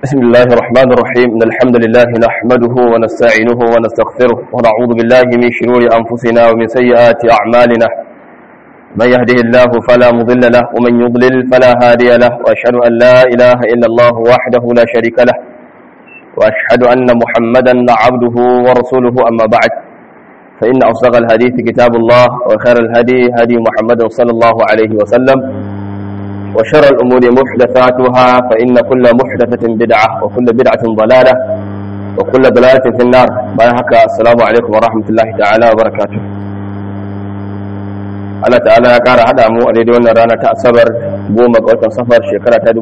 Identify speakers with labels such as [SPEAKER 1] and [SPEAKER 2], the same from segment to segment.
[SPEAKER 1] بسم الله الرحمن الرحيم إن الحمد لله نحمده ونستعينه ونستغفره ونعوذ بالله من شرور أنفسنا ومن سيئات أعمالنا من يهده الله فلا مضل له ومن يضلل فلا هادي له وأشهد أن لا إله إلا الله وحده لا شريك له وأشهد أن محمدا عبده ورسوله أما بعد فإن أصدق الحديث كتاب الله وخير الهدي هدي محمد صلى الله عليه وسلم وشر الأمور محدثاتها فإن كل محدثة بدعة وكل بدعة ضلالة وكل ضلالة في النار بارك السلام عليكم ورحمة الله تعالى وبركاته Allah ta'ala ya ƙara haɗa mu a daidai wannan rana ta asabar goma ga watan safar shekara ta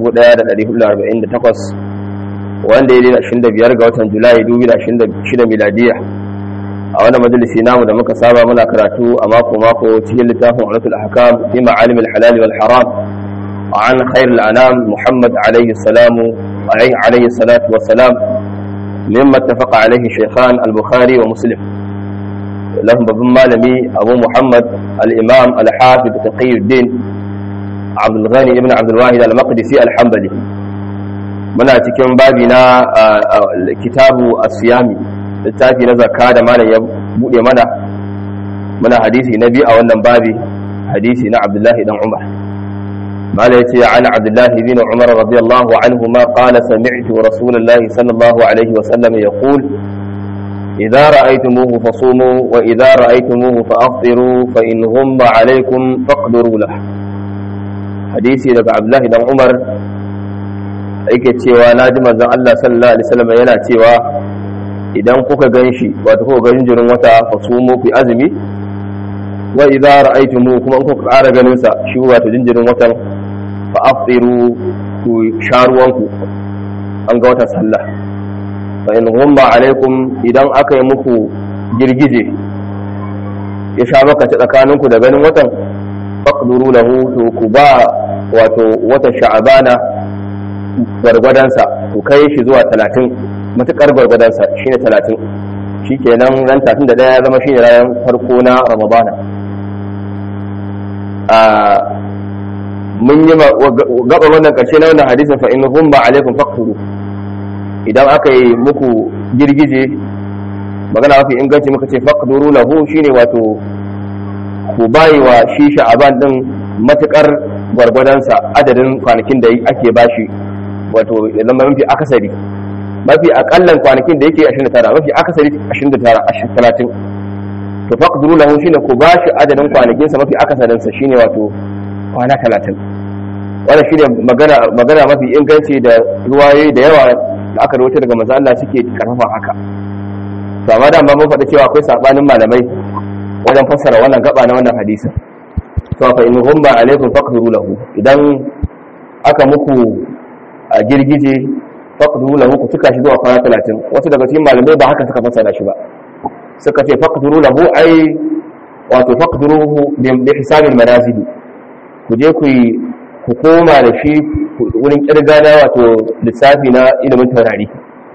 [SPEAKER 1] 1448 wanda ya daidai 25 ga watan julai 2026 miladiya a wannan majalisi namu da muka saba muna karatu a mako-mako cikin littafin ulatul ahkam fi ma'alim al-halal wal haram عن خير الأنام محمد عليه السلام عليه, عليه الصلاة والسلام مما اتفق عليه الشيخان البخاري ومسلم لهم بابن مالمي أبو محمد الإمام الحافظ تقي الدين عبد الغني ابن عبد الواحد المقدسي الحنبلي muna cikin babi na kitabu asiyami littafi na zakka da malam ya bude mana muna hadisi na biyu a wannan babi hadisi na abdullahi dan umar قال يتي عن عبد الله بن عمر رضي الله عنهما قال سمعت رسول الله صلى الله عليه وسلم يقول إذا رأيتموه فصوموا وإذا رأيتموه فأفطروا فإن غم عليكم فاقدروا له حديثي لك عبد الله بن عمر yake cewa na ji manzon Allah sallallahu alaihi wasallam yana cewa idan kuka ganshi wato kuka ganin jirin wata fasumu fi azumi wa idza ra'aytumu kuma in kuka ƙara ganin sa shi wato jinjirin watan fa afṭiru ku sharuwanku an ga watan sallah fa in ghumma alaikum idan aka yi muku girgije ya sha maka ta tsakaninku da ganin watan faqduru lahu to ku ba wato watan sha'abana gwargwadansa ku kai shi zuwa 30 matukar gwargwadansa shine 30 shikenan ran 31 ya zama shine ranar farko na ramadana mun yi gaba wannan karshe na wannan hadisin fa in humma alaikum faqtulu idan aka yi muku girgije magana mafi inganci muka ce faqduru lahu shine wato ku bayi wa shi sha'aban din matukar gwargwadonsa adadin kwanakin da ake bashi wato ya zama mafi akasari mafi akallan kwanakin da yake 29 mafi akasari 29 30 to faqduru lahu shine ku bashi adadin kwanakin sa mafi akasarin sa shine wato kwana 30 wannan shine magana magana mafi inganci da ruwaye da yawa da aka rawaito daga manzo Allah suke karfafa haka to amma da mun faɗa cewa akwai sabanin malamai wajen fassara wannan gaba na wannan hadisi to fa in humma alaikum faqduru lahu idan aka muku a girgije faqduru lahu ku tuka shi zuwa kwana 30 wasu daga cikin malamai ba haka suka fassara shi ba suka ce faqduru lahu ai wato faqduruhu bi hisabil manazil ku je ku ku koma da shi wurin kirga na wato lissafi na ilimin taurari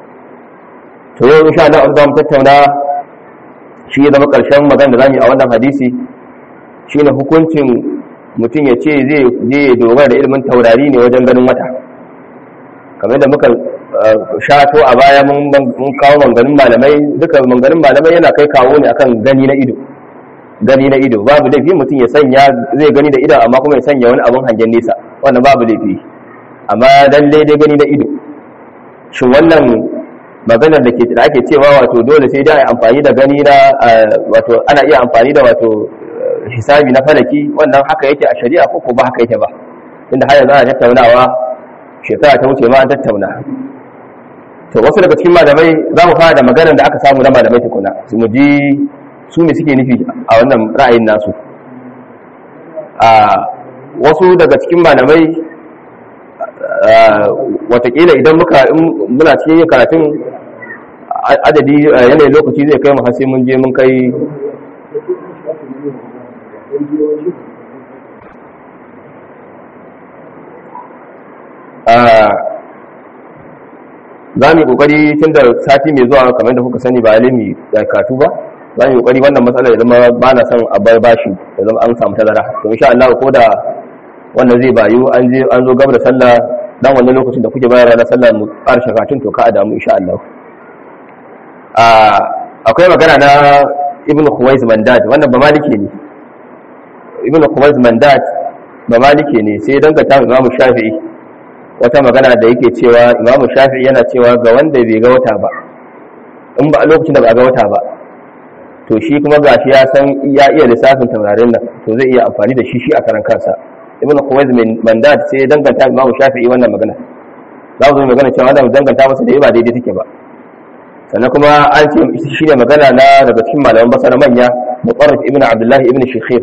[SPEAKER 1] to yau insha Allah an zamu tattauna shi ya zama karshen magana da zamu yi a wannan hadisi shine hukuncin mutum ya ce zai je ya dogara da ilimin taurari ne wajen ganin wata kamar da muka shato a baya mun kawo manganin malamai duka manganin malamai yana kai kawo ne akan gani na ido gani na ido babu laifi mutum ya sanya zai gani da ido amma kuma ya sanya wani abin hangen nesa wannan babu laifi amma lalle dai gani na ido shin wannan maganar da ke da ake cewa wato dole sai dai amfani da gani na wato ana iya amfani da wato hisabi na falaki wannan haka yake a shari'a ko ko ba haka yake ba inda har yanzu ana tattaunawa shekara ta wuce ma an tattauna to wasu daga cikin malamai za mu fara da maganar da aka samu na malamai tukuna su mu ji su ne suke nufi a wannan ra'ayin nasu a wasu daga cikin malamai watakila idan muka muna cikin yin karatun adadi yanayin lokaci zai kai mu har sai mun je mun kai za mu yi kokari tun da sati mai zuwa kamar da kuka sani ba alimi da katu ba za mu yi kokari wannan matsalar ya zama ba na son a bar bashi ya zama an samu tazara to insha Allah ko da wannan zai bayu an je an zo gaba da sallah dan wannan lokacin da kuke bayarwa na sallar mu ƙarshen karatun to ka a damu insha Allah akwai magana na ibn khuwais mandad wannan ba maliki ne ibn khuwais mandad ba maliki ne sai dangata imam shafi'i wata magana da yake cewa imam shafi'i yana cewa ga wanda bai ga wata ba in ba a lokacin da ba a ga wata ba to shi kuma gashi ya san ya iya lissafin taurarin nan to zai iya amfani da shi shi a karan kansa ibn khuwais mandad sai danganta imam shafi'i wannan magana za mu zo magana cewa wannan danganta masa da ba daidai take ba sannan kuma an ce shi ne magana na daga cikin malaman basar manya mutarrif ibn abdullahi ibn shikhir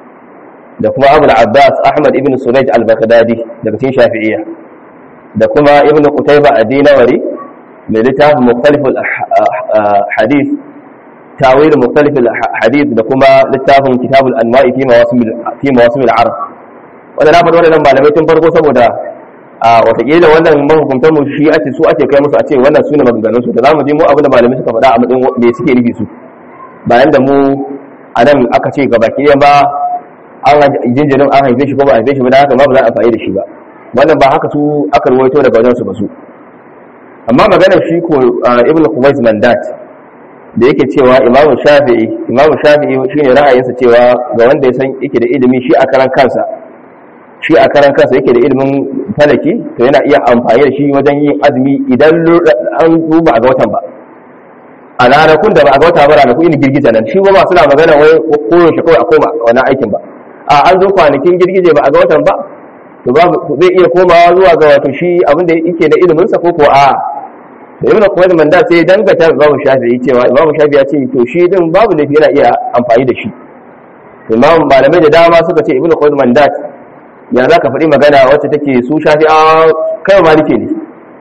[SPEAKER 1] da kuma abu abbas ahmad ibn suraj al-baghdadi daga cikin shafi'iyya da kuma ibn qutayba ad-dinawari mai littafin mukhtalif al-hadith tawil mukhtalif al-hadith da kuma littafin kitab al-anwa'i fi mawasim fi mawasim al-arab wannan na faɗi wannan malamai tun farko saboda a watakila wannan mahukuntar mu shi ake su ake kai musu a ce wannan su ne maganganun su da zamu ji mu abin da malamai suka faɗa a matsayin me suke nufi su bayan da mu a nan aka ce ga baki ba an jinjirin an haife shi ko ba haife shi ba da haka ma ba za a fa'i da shi ba wannan ba haka su aka ruwaito daga wajen su ba su amma maganar shi ko ibnu kuwais mandat da yake cewa imam shafi'i imam shafi'i shine ra'ayinsa cewa ga wanda ya san yake da ilimi shi a karan kansa shi a karan kansa yake da ilimin falaki to yana iya amfani da shi wajen yin azumi idan an duba a ga watan ba a ranakun da ba a ga wata ba ranakun yin girgiza nan shi ba suna magana wai koyaushe kawai a koma wani aikin ba a an zo kwanakin girgije ba a ga watan ba to ba zai iya komawa zuwa ga wato shi abin da yake da ilimin sa ko ko a to ibn Khuwayd manda sai dangata ga Imam Shafi'i cewa Imam Shafi'i ya ce to shi din babu laifi yana iya amfani da shi to Imam malamai da dama suka ce ibn Khuwayd manda ya za ka faɗi magana wacce take su shafi a kai malike ne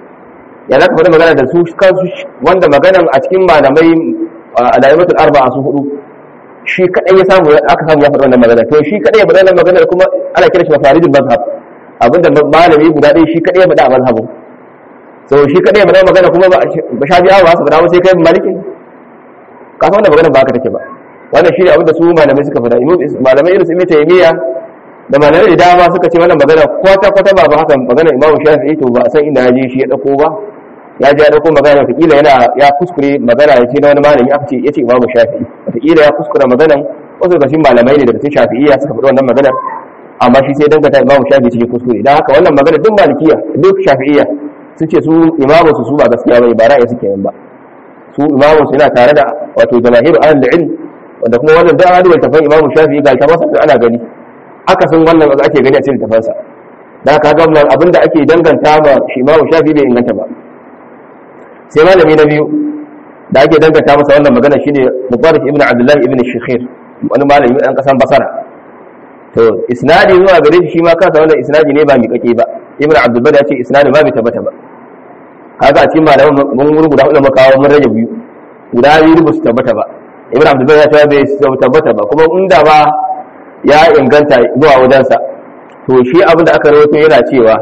[SPEAKER 1] ya za ka faɗi magana da su kansu wanda maganan a cikin malamai alaimatul arba'a su hudu shi kadai ya samu aka samu ya faɗi wannan magana to shi kadai ya faɗi wannan magana kuma ana kira shi mafaridul mazhab abinda malami guda ɗaya shi kadai ya faɗi a mazhabin so shi kadai ya faɗi magana kuma ba shafi a ba su faɗa ba sai kai malike ka san wannan magana ba haka take ba wannan shi ne abinda su malamai suka faɗa malamai irin su ibn taymiya da malamai da dama suka ce wannan magana kwata kwata ba haka magana imamu shafi'i to ba san inda ya je shi ya dauko ba ya je ya dauko magana wataƙila yana ya kuskure magana ya ce na wani malami aka ce ya ce imamu shafi'i wataƙila ya kuskure maganan wasu daga cikin malamai ne daga cikin shafi'iyya suka faɗi wannan maganar amma shi sai dangata imamu shafi'i cikin kuskure dan haka wannan magana duk malikiya duk shafi'iyya sun ce su imamu su su ba gaskiya bane ba ra'ayi suke yin ba su imamu su yana tare da wato jamahiru ahlul ilm wanda kuma wannan da hadu tafan imamu shafi'i ga ta ana gani aka san wannan da ake gani a cikin tafansa da ka ga wannan abinda ake danganta ba shi imamu shafi bai inganta ba sai malami na biyu da ake danganta masa wannan magana shine mubarak ibn abdullah ibn shikhir wani malami dan kasan basara to isnadi zuwa gare shi ma kansa wannan isnadi ne ba mi kake ba ibn abdul ya ce isnadi ba bai tabbata ba kaga a cikin malaman mun guda hudu makawo mun rage biyu guda biyu ba su tabbata ba ibn abdul ya ce bai tabbata ba kuma inda ba ya inganta zuwa wajensa to shi abin da aka rawaito yana cewa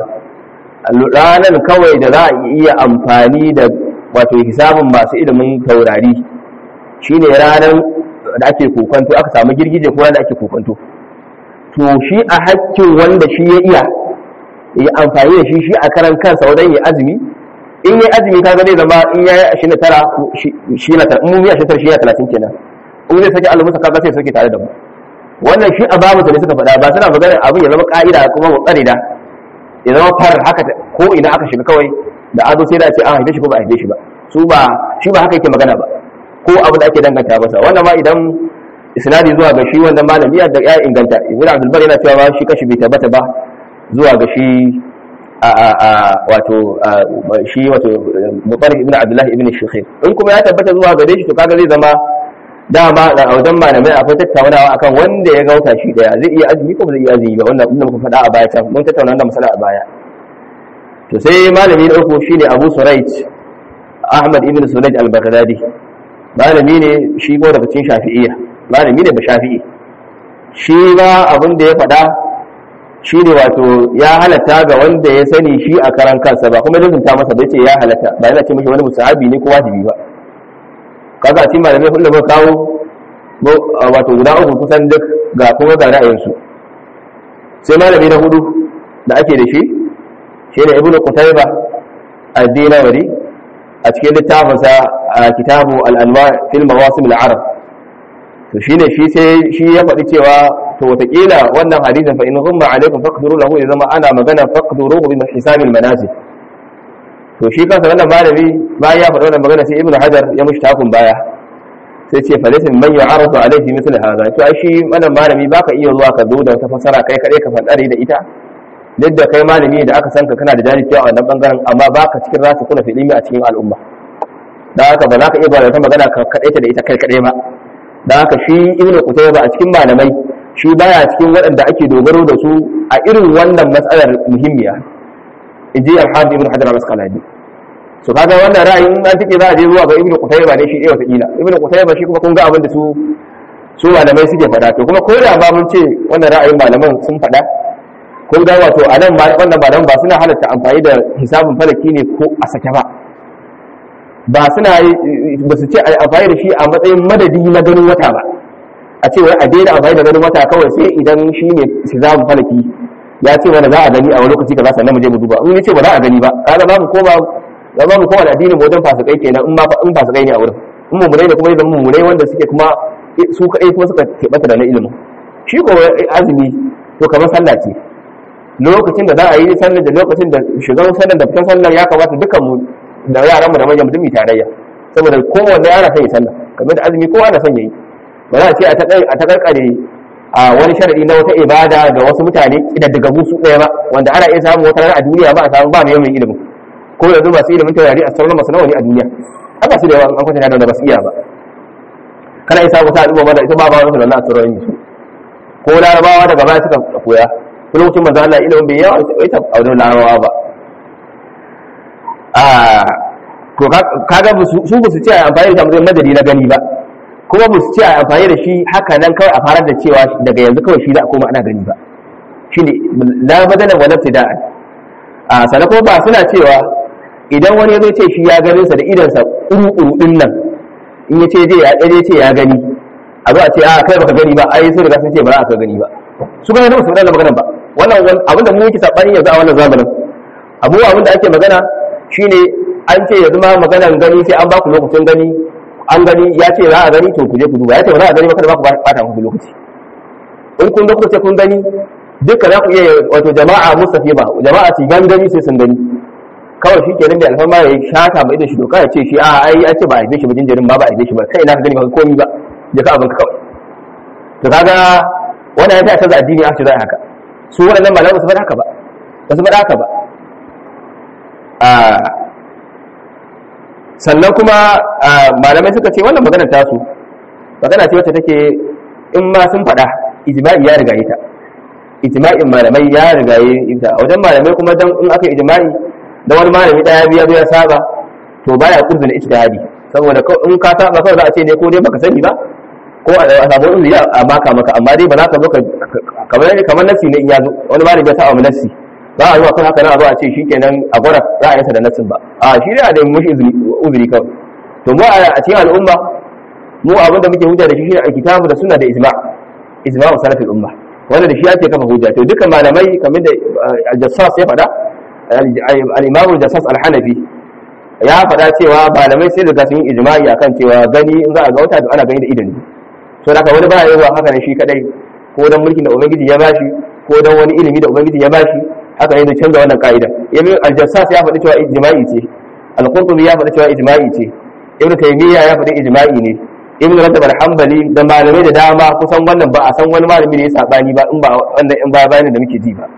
[SPEAKER 1] ranar kawai da za a iya amfani da wato hisabin masu ilimin taurari shine ranar da ake kokonto aka samu girgije ko da ake kokonto to shi a hakkin wanda shi ya iya ya amfani da shi shi a karan kansa wajen ya azumi in yi azumi kaga zai zama in ya yi ashirin da tara shi na tara in mun yi ashirin tara shi na talatin kenan in zai sake alamusa kaga sai sauke tare da mu wannan shi a babu ne suka faɗa ba suna magana abin ya zama ƙa'ida kuma mutsari da ya zama far haka ko ina aka shiga kawai da azo sai da ce an haife shi ko ba a haife shi ba su ba shi ba haka yake magana ba ko abu da ake danganta masa wannan ma idan isnadi zuwa ga shi wannan malami ya da ya inganta ibnu abdul bar yana cewa shi kashi bai tabbata ba zuwa ga shi a a a wato shi wato mubarak ibnu abdullah ibn shikhir in kuma ya tabbata zuwa gare shi to kaga zai zama dama a wajen malamai akwai tattaunawa akan wanda ya gauta shi daya zai iya azumi ko ba zai iya azumi ba wannan inda muka faɗa a baya can mun tattauna wannan masala a baya to sai malami na uku shine Abu Suraij Ahmad ibn Suraij al-Baghdadi malami ne shi ko daga cikin Shafi'iyya malami ne ba Shafi'i shi ba abin da ya faɗa shine wato ya halatta ga wanda ya sani shi a karan kansa ba kuma lizinta masa bai ce ya halatta ba yana ce mishi wani musahabi ne ko wajibi ba kaga cikin malamai kullum ba kawo wato guda uku kusan duk ga kuma ga ra'ayinsu sai malami na hudu da ake da shi shine ibnu qutayba ad-dinawari a cikin littafinsa a kitabu al-anwa fil mawasim al-arab to shine shi sai shi ya faɗi cewa to wataƙila wannan hadisin fa in ghumma alaikum faqduru lahu ya zama ana magana faqduruhu bi hisabil manasik to shi kansa wannan malami bayan ya faɗi wannan magana sai ibnu hajar ya mushi takun baya sai ce falisin man yu'aradu alaihi mithl hadha to ai shi wannan malami baka iya zuwa ka zo da wata fasara kai kadai ka fadare da ita duk da kai malami da aka san ka kana da jahilci a wannan bangaren amma baka cikin rasu kuna fi ilimi a cikin al'umma dan haka ba za ka iya ba da wata magana ka kadaita da ita kai kadai ba dan haka shi ibnu qutayba a cikin malamai shi baya cikin waɗanda ake dogaro da su a irin wannan matsalar muhimmiya inji al-hafiz ibn hajar al-asqalani so kaga wannan ra'ayin an take za a je zuwa ga ibnu qutayba ne shi ɗaya wata kila ibnu qutayba shi kuma kun ga abin da su su malamai suke faɗa to kuma ko da ba mun ce wannan ra'ayin malaman sun faɗa kun ga wato a nan wannan malaman ba suna halatta amfani da hisabin falaki ne ko a sake ba ba suna ba su ce amfani da shi a matsayin madadi na ganin wata ba a ce wai a daina amfani da ganin wata kawai sai idan shi ne hisabin falaki ya ce mana za a gani a wani lokaci kaza sannan mu je mu duba in ya ce ba za a gani ba kaga babu koma da babu koma da addinin wajen fasikai kenan in ma in fasikai ne a wurin in mummunai da kuma idan mummunai wanda suke kuma su kaɗai kuma suka keɓata da na ilimin shi ko azumi to kamar sallah ce lokacin da za a yi sallar da lokacin da shigar sallar da fitan sallar ya kamata dukan mu da yaran mu da manyan mutum mu tarayya saboda kowanne yana son yi sallah kamar da azumi kowa na son yayi ba za a ce a ta karkare a wani sharadi na wata ibada ga wasu mutane daga su ɗaya ba wanda ana iya samun wata rana a duniya ba a samu ba mai yawan ilimin ko yanzu masu ilimin taurari a sauran masu nawa ne a duniya haka su da yawa an kwatanta da ba su iya ba kana isa ku sa al'umma mana ita ba ba wani da a sauran su ko larabawa daga baya suka koya ko lokacin manzo Allah ilimin bai yawa ita a wajen larabawa ba a to kaga su ba su ce a amfani da mutum madadi na gani ba kuma ba su ce a amfani da shi haka nan kawai a farar da cewa daga yanzu kawai shi da koma ana gani ba shine la badala wala ibtida'an a sana kuma ba suna cewa idan wani ya zo ce shi ya ganin sa da idansa uru din nan in ya ce ya ɗaya ce ya gani a zo a ce a kai baka gani ba ai sun riga sun ce ba za a ka gani ba su ga su da maganar ba wannan abin da mu yake sabani yanzu a wannan zamanin abu abin da ake magana shine an ce yanzu ma maganar gani sai an ba ku lokacin gani an gani ya ce za a gani to ku je ku duba ya ce ba za a gani ba kada ba ku bata muku lokaci in kun ga kuka ce kun gani duka za ku iya wato jama'a mustafi ba jama'a su gangami sai sun gani kawai shi kenan da alfarma ya shata mai da shi doka ya ce shi a ai an ce ba a haife shi ba jinjirin ba ba a haife shi ba kai ina ka gani ba komi ba je ka abinka kawai to kaga wannan ya ta canza addini a ce za a haka su waɗannan malamai ba su faɗa haka ba ba su faɗa haka ba sannan kuma malamai suka ce wannan magana tasu magana ce wacce take in ma sun faɗa ijma'i ya riga ita ijma'in malamai ya riga ita a wajen malamai kuma dan in aka ijma'i da wani malami daya biya biya saba to baya kurzuna ijtihadi saboda in ka saba kawai za a ce ne ko dai baka sani ba ko a samu uzuri a maka maka amma dai ba za ka zo kamar kamar nasi ne in ya zo wani malami ya saba mu nasi ba a zuwa kan haka nan a zo a ce shikenan a gwada ra'ayinsa da nasin ba a shi ne a da mushi uzuri kawai to mu a cikin al'umma mu abin da muke hujja da shi shine alkitabu da sunna da ijma' ijma'u salafil umma wanda da shi ake kafa hujja to dukkan malamai kamar da al-jassas ya faɗa al-imamu jassas al-hanafi ya faɗa cewa malamai sai da sun yi ijma'i akan cewa gani in za a ga wata to ana gani da idan so da wani baya yawa haka ne shi kadai ko dan mulkin da ubangiji ya bashi ko dan wani ilimi da ubangiji ya bashi haka ne da canza wannan ka'ida yamin al-jassas ya faɗi cewa ijma'i ce al-qurtubi ya faɗi cewa ijma'i ce ibnu taymiya ya faɗi ijma'i ne ibn rajab al-hanbali da malamai da dama kusan wannan ba a san wani malami da ya sabani ba in ba wannan in ba bayanin da muke ji ba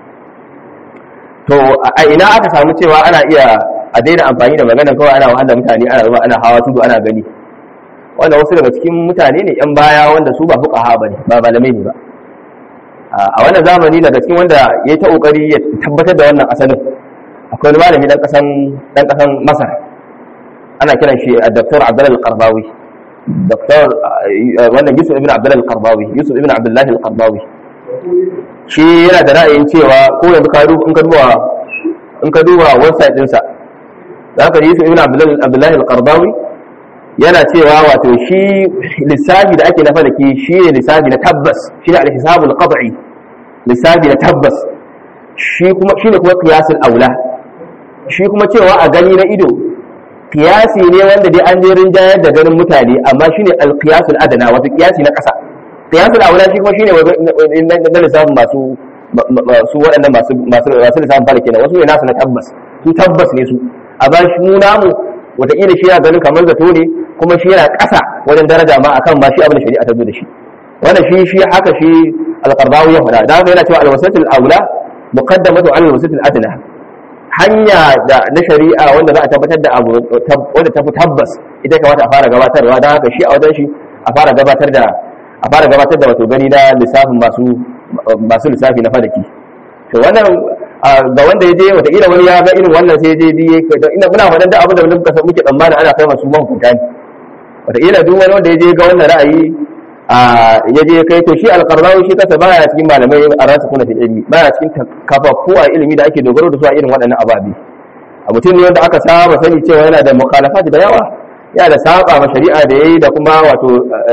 [SPEAKER 1] to a ina aka samu cewa ana iya a daina amfani da magana kawai ana wahala mutane ana zuwa ana hawa tudu ana gani wanda wasu daga cikin mutane ne yan baya wanda su ba fuqaha bane ba malamai ne ba a wannan zamani daga cikin wanda ya ta kokari ya tabbatar da wannan asalin akwai wani malami dan kasan dan kasan Masar ana kiran shi Dr. Abdullah Al-Qardawi Dr. wannan Yusuf ibn Abdullah Al-Qardawi Yusuf ibn Abdullah Al-Qardawi shi yana da ra'ayin cewa ko yanzu ka duba in ka duba in ka duba website ɗinsa za ka Yusuf ibn Abdullah Al-Qardawi yana cewa wato shi lissafi da ake na falaki shi ne lissafi na tabbas shi ne al-hisabul qad'i lissafi na tabbas shi kuma shine kuma qiyasul aula shi kuma cewa a gani na ido qiyasi ne wanda dai an je rinjayar da ganin mutane amma shine al-qiyasul adana wato qiyasi na kasa qiyasul aula shi kuma shine na lissafin masu su waɗannan masu masu masu lissafin fara kenan wasu ne nasu na tabbas su tabbas ne su a ba shi mu namu wataƙila shi ya gani kamar zato ne kuma shi yana ƙasa wajen daraja ma akan ma shi abin da shari'a ta zo da shi wannan shi shi haka shi alqardawi ya faɗa da haka yana cewa alwasatul aula muqaddamatu ala alwasatul adna hanya da na shari'a wanda za a tabbatar da abu wanda ta fi tabbas ita kamata a fara gabatarwa da haka shi a wajen shi a fara gabatar da a fara gabatar da wato gani na lissafin masu masu lissafi na fadaki to wannan ga wanda ya je wataƙila wani ya ga irin wannan sai ya je biye ina muna faɗan da abin da muka san muke tsammani ana kai masu mahukunta ne wataƙila duk wani wanda ya je ga wannan ra'ayi ya je kai to shi alƙarnawi shi kasa baya cikin malamai a rasu kuna fi ilimi baya cikin kafafu a ilimi da ake dogaro da su a irin waɗannan ababe a mutum ne wanda aka saba sani cewa yana da mukhalafat da yawa yana da saba ma shari'a da yayi da kuma wato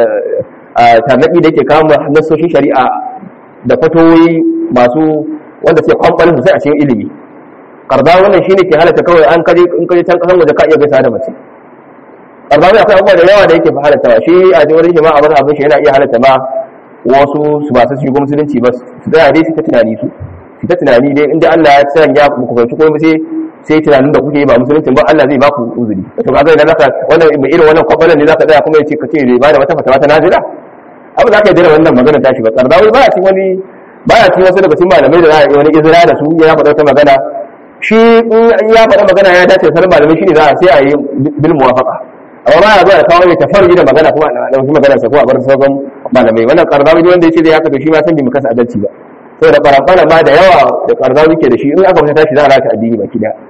[SPEAKER 1] tarnaki da yake kama nassoshin shari'a da fatoyi masu wanda sai kwamfalin sosai a cikin ilimi karba wannan shine ke halatta kawai an kaje in kaje can kasan waje ka iya gaisa da mace karba mai akwai abubuwa da yawa da yake halatta shi a cikin wurin jama'a wani abin shi yana iya halatta ma wasu su ba su shigo musulunci ba su tsaya dai su ta tunani su su ta tunani dai inda Allah ya sanya ku fahimci ko sai sai tunanin da kuke yi ba musulunci ba Allah zai ba ku uzuri to kaga idan zaka wannan irin wannan kwabalan ne zaka tsaya kuma ya ce ka ce bai ba da wata fatawa ta nazila abu za ka yi dira wannan magana tashi ba kardawi ba cikin wani baya cikin wasu daga cikin malamai da za a yi wani izina da su ya faɗa wata magana shi in ya faɗa magana ya dace sanar malamai shi ne za a sai a yi bil muwafaqa amma ba ya zuwa da kawo ya tafarji da magana kuma a ɗauki magana sa ko a bar sauran malamai wannan karzawi ne wanda ya ce zai haka to shi ma san bai mu kasa adalci ba saboda faramfana ma da yawa da karzawi ke da shi in aka fita tashi za a rata addini baki daya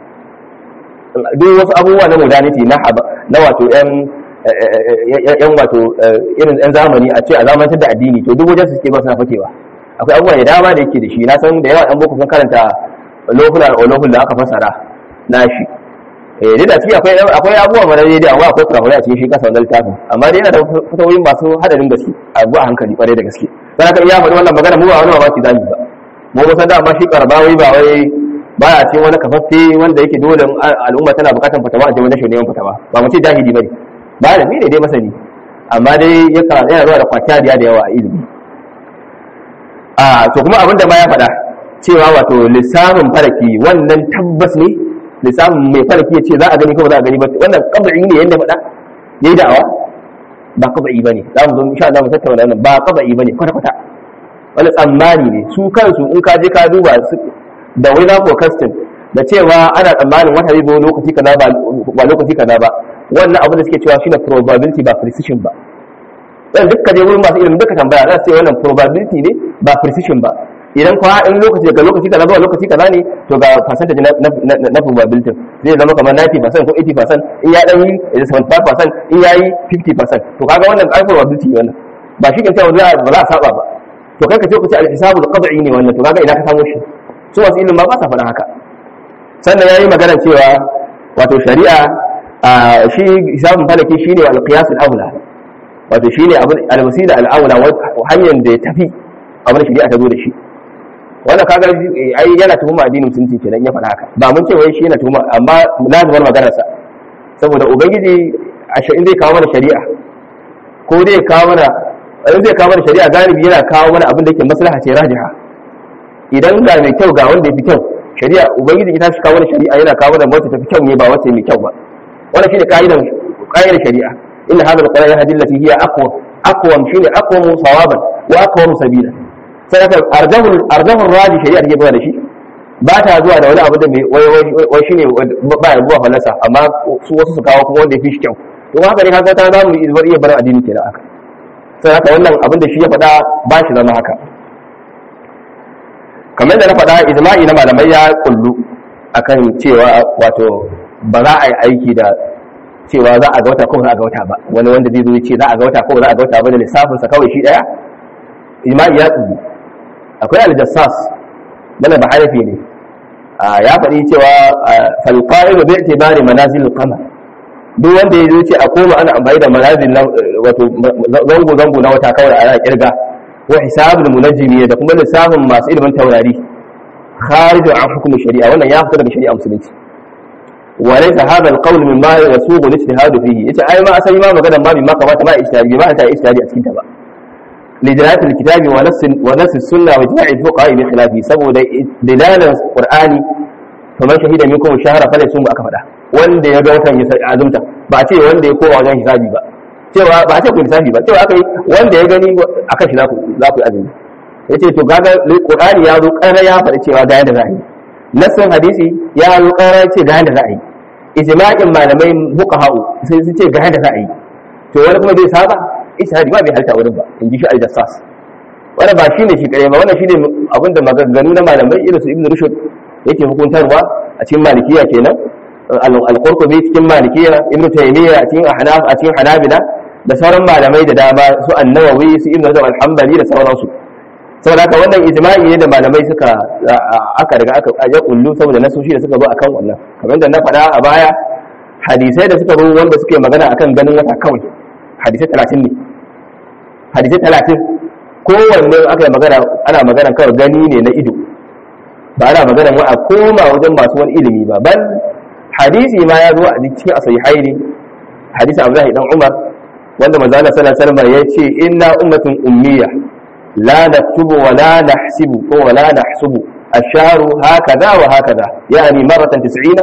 [SPEAKER 1] duk wasu abubuwa na modernity na na wato yan yan wato irin yan zamani a ce a zamantar da addini to duk wajen su suke ba suna fakewa akwai abubuwa da dama da yake da shi na san da yawa yan boko sun karanta lokulan olofin da aka fasara na shi eh dai da ciki akwai akwai abubuwa mana dai da akwai kurakurai a cikin shi kasa wannan littafin amma dai yana da fitawoyin masu hadarin gaske a a hankali kwarai da gaske dan haka iya faɗi wannan magana mu ba wani mamaki zamu ba mu ba san da amma shi karbawai ba wai baya cikin wani kafaffe wanda yake dole al'umma tana bukatar fatawa a jami'an neman fatawa ba mu ce jahili bane ba da ne dai masani amma dai yana zuwa da kwatiyariya da yawa a ilimi a to kuma abinda ma ya faɗa cewa wato lissafin faraki wannan tabbas ne lissafin mai faraki ya ce za a gani ko ba za a gani ba wannan kaba'i ne yadda faɗa yayi da'awa ba kaba'i bane za mu zo insha Allah mu tattauna wannan ba kaba'i bane kwata kwata wani tsammani ne su kansu in ka je ka duba da wai na forecasting da cewa ana tsammanin wata zai zo lokaci kaza ba lokaci kaza ba wannan abin da suke cewa shine probability ba precision ba dan dukkan je wurin masu ilimin duka tambaya za su ce wannan probability ne ba precision ba idan kwa in lokaci daga lokaci kaza zuwa lokaci kaza ne to ga percentage na na probability zai zama kamar 90% ko 80% in ya dan yi 75% in ya yi 50% to kaga wannan ai probability ne wannan ba shi ke cewa ba za a saba ba to kai ka ce ku ce al-hisabu al-qad'i ne wannan to kaga ina ka samu shi su masu ilimin ba sa faɗa haka sannan yayi magana cewa wato shari'a shi hisabun falaki shine al-qiyas al-awla wato shine abin al-wasila al-awla hanyar da ya tafi abin shari'a ta zo da shi wannan kaga ai yana tuhuma addinin musulunci kenan ya faɗa haka ba mun ce wai shi yana tuhuma amma lazimar maganar sa saboda ubangiji a sha'in zai kawo mana shari'a ko zai kawo mana in zai kawo mana shari'a galibi yana kawo mana abin da yake maslaha ce rajiha idan ga mai kyau ga wanda ya fi kyau shari'a ubangiji ita shi kawo mana shari'a yana kawo mana wacce ta fi kyau ne ba wacce mai kyau ba wannan shine kaidan kaidar shari'a inna hadha al-qur'ana yahdi allati hiya aqwa aqwam shine aqwamu sawaban wa aqwamu sabila sai ka arjahu arjahu raji shari'a take zuwa da shi ba ta zuwa da wani abu da mai wai shine ba ya zuwa falasa amma su wasu su kawo kuma wanda ya fi shi kyau to haka ne kaga ta za mu iya bar addini kenan aka sai haka wannan abin da shi ya faɗa ba shi zama haka kamar da na faɗa ijma'i na malamai ya kullu akan cewa wato ba za a yi aiki da cewa za a ga wata ko za a ga wata ba wani wanda zai zo ya ce za a ga wata ko za a ga wata ba da lissafinsa kawai shi daya ijma'i ya kullu akwai aljassas mana ba harafi ne ya faɗi cewa falqa'idu bi i'tibari manazil al-qamar duk wanda ya zo ce a koma ana amfani da manazil wato zango zango na wata kawai ana kirga wa hisabul munajjimi da kuma lissafin masu ilimin taurari kharijun an hukum shari'a wannan ya fita daga shari'a musulunci wa laysa hadha al-qawl mimma yasuqu al-ijtihad fihi yace ai ma asali ma magana ma bi ma kamata ma ijtihadi ma ta ijtihadi a cikin ta ba لدلالة الكتاب ونص ونص السنة وإجماع الفقهاء بخلافه سبب دلالة القرآن فمن شهد منكم الشهر فليصوم أكفدا wanda ya ga watan ya azumta ba ce wanda ya kowa wajen hisabi ba cewa ba ce ku hisabi ba cewa akai wanda ya gani akan shi za ku za ku azumi yace to kaga Qur'ani ya zo ƙara ya faɗi cewa ga yadda za a yi nassin hadisi ya zo ƙara ya ce ga yadda za a yi ijma'in malamai fuqaha'u sai su ce ga yadda za a yi to wani kuma bai saba ijtihadi ba bai halta wurin ba in ji shi al-jassas wannan ba shine shi kare ba wannan shine abinda maganganu na malamai irin su ibn rushd yake hukuntarwa a cikin malikiya kenan al-qurtubi cikin malikiya ibn taymiya a cikin ahnaf a cikin hanabila da sauran malamai da dama su an-nawawi su ibn rajab al-hanbali da sauransu saboda haka wannan ijma'i ne da malamai suka aka riga aka ya kullu saboda nasoshi da suka zo akan wannan kamar da na faɗa a baya hadisai da suka zo wanda suke magana akan ganin wata kawai hadisai talatin ne hadisai talatin kowanne aka yi magana ana magana kawai gani ne na ido ba ana magana wa a koma wajen masu wani ilimi ba ban hadisi ma ya zo a cikin asahihai ne hadisi abdullahi dan umar wanda manzo Allah sallallahu alaihi wasallam ya ce inna ummatun ummiya la naktubu wa la nahsibu ko wa la nahsubu الشهر هكذا وهكذا يعني مرة تسعين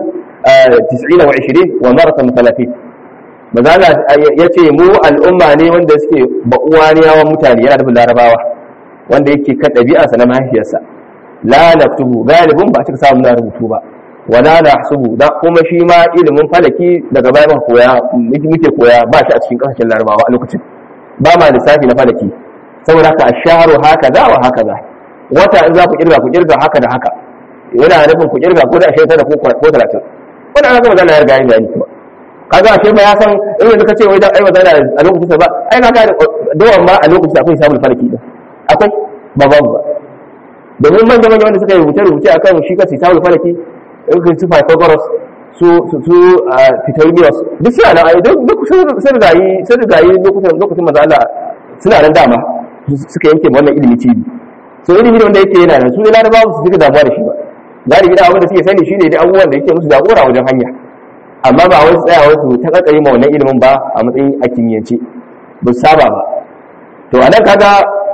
[SPEAKER 1] تسعين وعشرين ومرة ثلاثين mazala ya ce mu al'umma ne wanda suke ba'uwaniyawan mutane yana da larabawa wanda yake kan ɗabi'arsa na mahaifiyarsa la naktubu galibin ba cika samu na rubutu ba wala na hasubu da kuma shi ma ilimin falaki daga baya muka koya muke koya ba shi a cikin kasashen larabawa a lokacin ba ma lissafi na falaki saboda haka asharu haka za wa haka za wata in za ku kirga ku kirga haka da haka yana nufin ku kirga ko da ashirin tara ko talatin wannan ana gama zana ya riga yin bayani kuma kaga ashe ba ya san in yanzu ka ce wai dan ai mazana a lokacin sa ba ai kaga dawan ma a lokacin akwai samun falaki din akwai ba babu ba domin manya manya wanda suka yi rubuce rubuce akan shi kasi samun falaki in ka su Pythagoras su su su Pythagoras duk suna nan ai duk sun rigayi sun rigayi lokacin lokacin manzo Allah suna nan dama suka yanke wannan ilimi cibi so ilimi wanda yake yana nan su ne larabawa su suka damuwa da shi ba galibi da abin da suke sani shine dai abubuwan da yake musu jagora wajen hanya amma ba wai tsaya wasu ta kakari ma wannan ilimin ba a matsayin a kimiyyance ba saba ba to anan kaga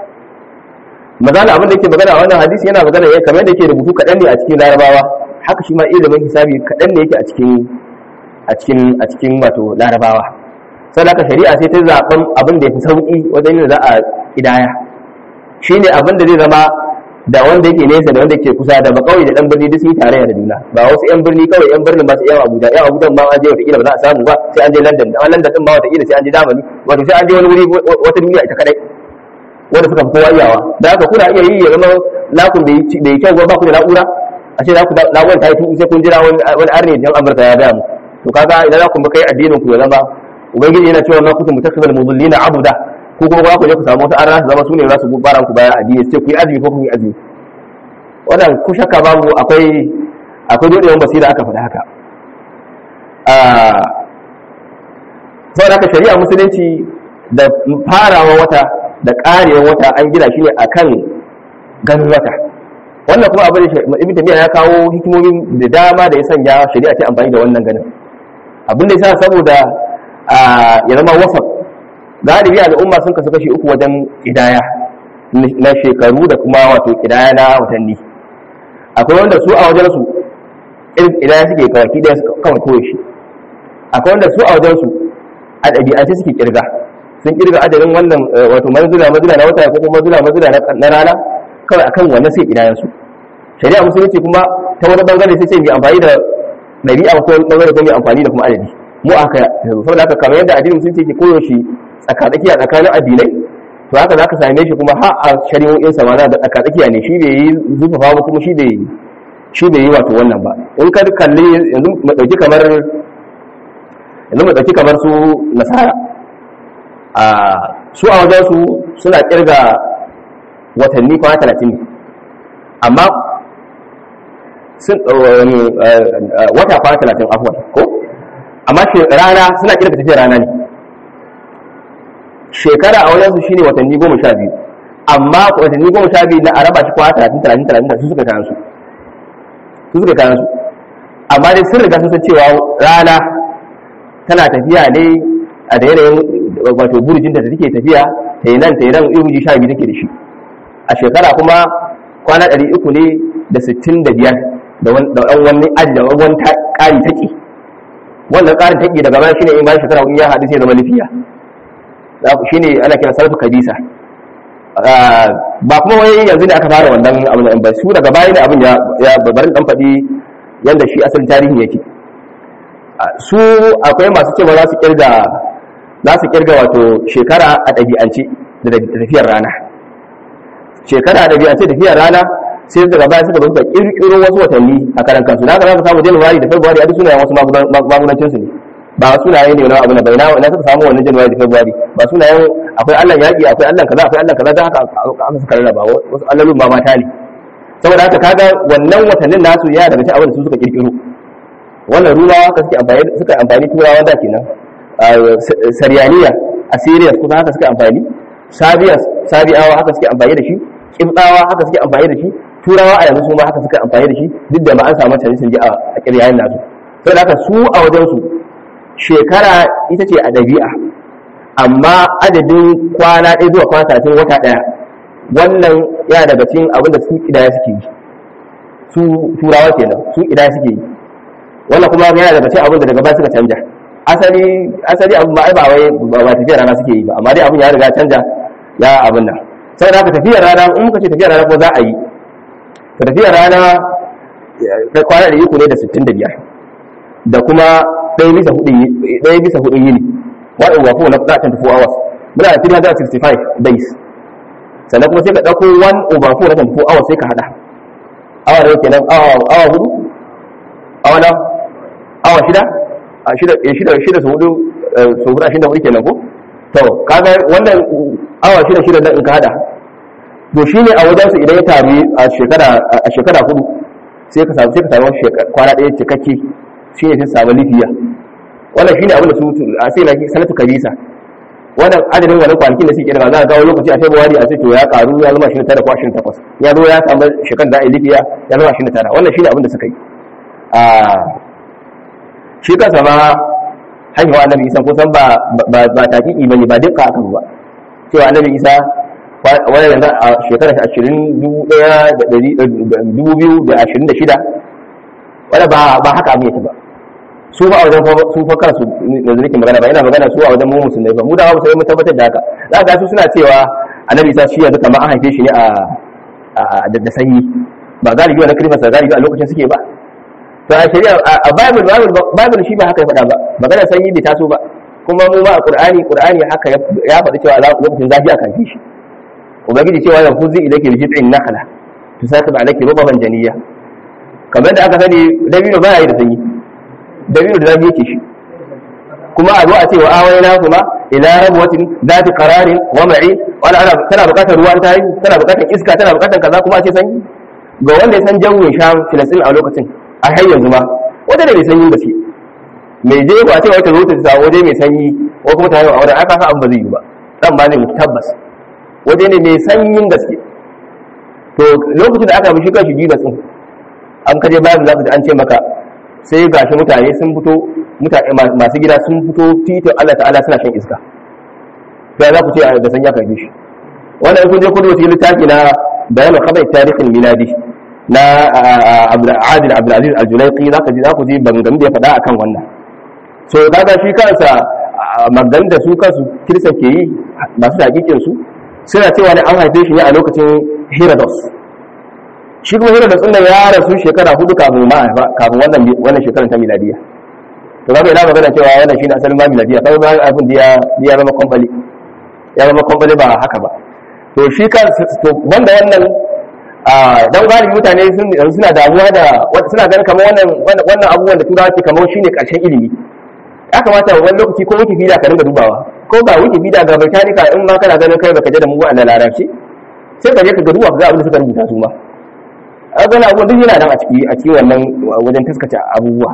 [SPEAKER 1] magana abin da yake magana a wannan hadisi yana magana ya kamar da yake rubutu kaɗan ne a cikin larabawa haka shi ma ilimin hisabi kaɗan ne yake a cikin a cikin a cikin wato larabawa sai haka shari'a sai ta zaɓen abin da ya fi sauƙi wajen yin za a ƙidaya shine abin da zai zama da wanda yake nesa da wanda yake kusa da ba kawai da dan birni duk sun tarayya da juna ba wasu yan birni kawai yan birnin ba su yan Abuja yan Abuja ma an je wata kila ba za a samu ba sai an je London dan London din ma wata kila sai an je Germany wato sai an je wani wuri wata duniya ita kadai wanda suka fi kowa iyawa da haka kuna iya yi ya zama lakun da yi kyau ba ku da na'ura a ce laku na'urar ta yi tuku sai kun jira wani arne jan Amurka ya gaya mu to kaga idan za ku kai addinin ku ya zama ubangiji yana cewa ma kuntum mutakhidhal mudillina abuda ko kuma ba ku je ku samu wata arna su zama su ne za su bara ku bayan addini sai ku yi azumi ko ku yi azumi wannan ku shakka babu akwai akwai dodewan basira aka faɗi haka saboda haka shari'a musulunci da farawa wata da ƙarewa wata an gina shi ne akan ganin wata wannan kuma abin da ibn tamiya ya kawo hikimomin da dama da ya sanya shari'a ta amfani da wannan ganin abin da yasa saboda ya zama wasaf galibi al'umma sun kasu kashi uku wajen kidaya na shekaru da kuma wato kidaya na watanni akwai wanda su a wajen su irin kidaya suke kawai kidaya su kawai koyo shi akwai wanda su a wajen su a ɗabi'ance suke kirga sun kirga adadin wannan wato manzula manzula na wata ko kuma manzula manzula na rana kawai akan wannan sai kidayan su shari'a musulunci kuma ta wani bangare sai ce mai amfani da ɗabi'a ko wani bangare ko mai amfani da kuma adadi mu aka yanzu saboda haka kamar yadda addinin musulunci ke koyo shi tsakatsakiya tsakanin addinai to haka za ka same shi kuma har a shari'o'in sa ma da tsakatsakiya ne shi bai yi zufafa ba kuma shi bai shi bai yi wato wannan ba in ka kalli yanzu mu dauki kamar yanzu mu dauki kamar su nasara a su a wajen su suna kirga watanni kwana talatin ne amma sun wata kwana talatin afuwan ko amma rana suna kirga tafiyar rana ne shekara a wajensu shine watanni goma sha biyu amma watanni goma sha biyu na araba shi kwana talatin talatin talatin su suka kayan su su suka kayan su amma dai sun riga sun san cewa rana tana tafiya ne a da yanayin wato burjin da take tafiya ta yi nan ta yi nan ihuji sha biyu take da shi a shekara kuma kwana ɗari uku ne da sittin da biyar da wani aji da wani ƙari taƙi wannan ƙarin taƙi daga baya shine in bayan shekara in ya haɗu sai zama lafiya shine ana kira sarfu kabisa ba kuma wai yanzu ne aka fara wannan abin ba su daga baya ne abin ya babarin dan faɗi yadda shi asalin tarihi yake su akwai masu cewa za su kirga za su kirga wato shekara a ɗabi'ance da tafiyar rana shekara a ɗabi'ance tafiyar rana sai daga baya suka suka kirkiro wasu watanni a karan kansu na za ka samu januwari da february a duk sunayen wasu magudancin su ne ba sunaye ne wani abu na bai na suka samu wannan januwari da february ba sunayen akwai allan yaƙi akwai allan kaza akwai allan kaza da haka aka suka rarraba wasu allolin ba mata ne saboda haka kaga wannan watannin nasu ya daga cikin abin da su suka kirkiro wannan ruwa haka suke amfani suka amfani turawa da kenan sariyaniya assyrians kusa haka suke amfani sabias sabiawa haka suke amfani da shi kibdawa haka suke amfani da shi turawa a yanzu su ma haka suka amfani da shi duk da ma an samu canje canje a kiryayen nasu sai da haka su a wajen su shekara ita ce a ɗabi'a amma adadin kwana ɗaya zuwa kwana talatin wata ɗaya wannan yana daga cikin abin da su kidaya suke yi su turawa kenan su kidaya suke yi wannan kuma yana daga cikin abin da daga baya suka canja asali asali abin ba ai ba wai ba tafiyar rana suke yi ba amma dai abin ya riga canja ya abin nan sai da haka tafiyar rana in muka ce tafiyar rana ko za a yi tafiyar rana kwana da iko ne da 65 da kuma ɗaya bisa hudu ɗaya bisa hudu yini wa'in wafo na 24 hours muna da 365 days sannan kuma sai ka ɗauko 1 over 4 na 24 hours sai ka hada awa da kenan awa hudu awa na awa shida a shida shida shida su hudu su hudu ashirin da hudu kenan ko to kaga wannan awa shida shida nan in ka hada to shine a wajen su idan ya taru a shekara a shekara hudu sai ka samu sai ka samu kwana ɗaya cikakke shine sai samu lifiya wannan shine abin da su a sai na sanatu kabisa wannan adadin wani kwanakin da suke da za a kawo lokaci a february a ce to ya karu ya zama 29 ko 28 ya zo ya samu shekar da a yi lifiya ya zama 29 wannan shine abin da suka yi shi kansa ma haihuwa annabi isa kusan ba ba ba tafiƙi bane ba dukka aka ba cewa annabi isa wani yanzu a shekarar ashirin dubu biyu da ashirin da shida wani ba haka abin yake ba su ba a wajen sun fa kansu da zurikin magana ba yana magana su a wajen mu musulmai ba mu da musulmai mun tabbatar da haka za ka su suna cewa annabi isa shi yanzu kamar an haife shi ne a da sanyi ba galibi wani kirmasa galibi a lokacin suke ba to a shari'a a bible bible shi ba haka ya faɗa ba magana sanyi bai taso ba kuma mu ma a qur'ani qur'ani haka ya faɗi cewa lokacin zafi a kan shi ubangiji cewa ya fuzi ilake bi jit'in nakhla tusaqib alayki rubaban janiyya kamar da aka sani dabino ba yi da sanyi dabino da zafi yake shi kuma a zo a ce wa awayna kuma ila rabwatin zati qararin wa ma'i wala ana tana bukatar ruwan ta yi tana bukatar iska tana bukatar kaza kuma a ce sanyi ga wanda ya san jawin sham filistin a lokacin a har yanzu ma wata da mai sanyi ba ce mai je ba ce wata zo ta sa waje mai sanyi ko kuma ta yi aure aka sa abin ba zai yi ba dan ba zai mutu tabbas waje ne mai sanyin gaske to lokacin da aka bi shi kanshi jiba tsin an kaje bayan za ka ji an ce maka sai gashi mutane sun fito mutane masu gida sun fito titin Allah ta'ala suna shan iska to za ku ce da sanya ka bi shi wannan kun je kudu wata littafi na bayan khabar tarihin miladi na adil abdulaziz aljulaiki za ka ji za ku ji bangan da ya faɗa akan wannan so kaga shi kansa magan da su kansu kirsan ke yi masu hakikin su suna cewa ne an haife shi ne a lokacin herodos shi kuma herodos ɗin ya rasu shekara hudu kafin ma kafin wannan wannan shekarar ta miladiya to kaga ina magana cewa wannan shine asalin ma miladiya kawai bayan abin da ya zama kwambali ya zama kwambali ba haka ba to shi kan to banda wannan dan galibi mutane suna damuwa da suna ganin kamar wannan wannan abubuwan da turawa ke kamar shine karshen ilimi ya kamata wani lokaci ko wikipedia ka dinga dubawa ko ga wikipedia ga britannica in ma kana ganin kai baka je da mu a larabci sai ka je ka ga duba ga abin da suka rubuta su ma a gana abubuwan duk yana nan a ciki a cikin wannan wajen taskace abubuwa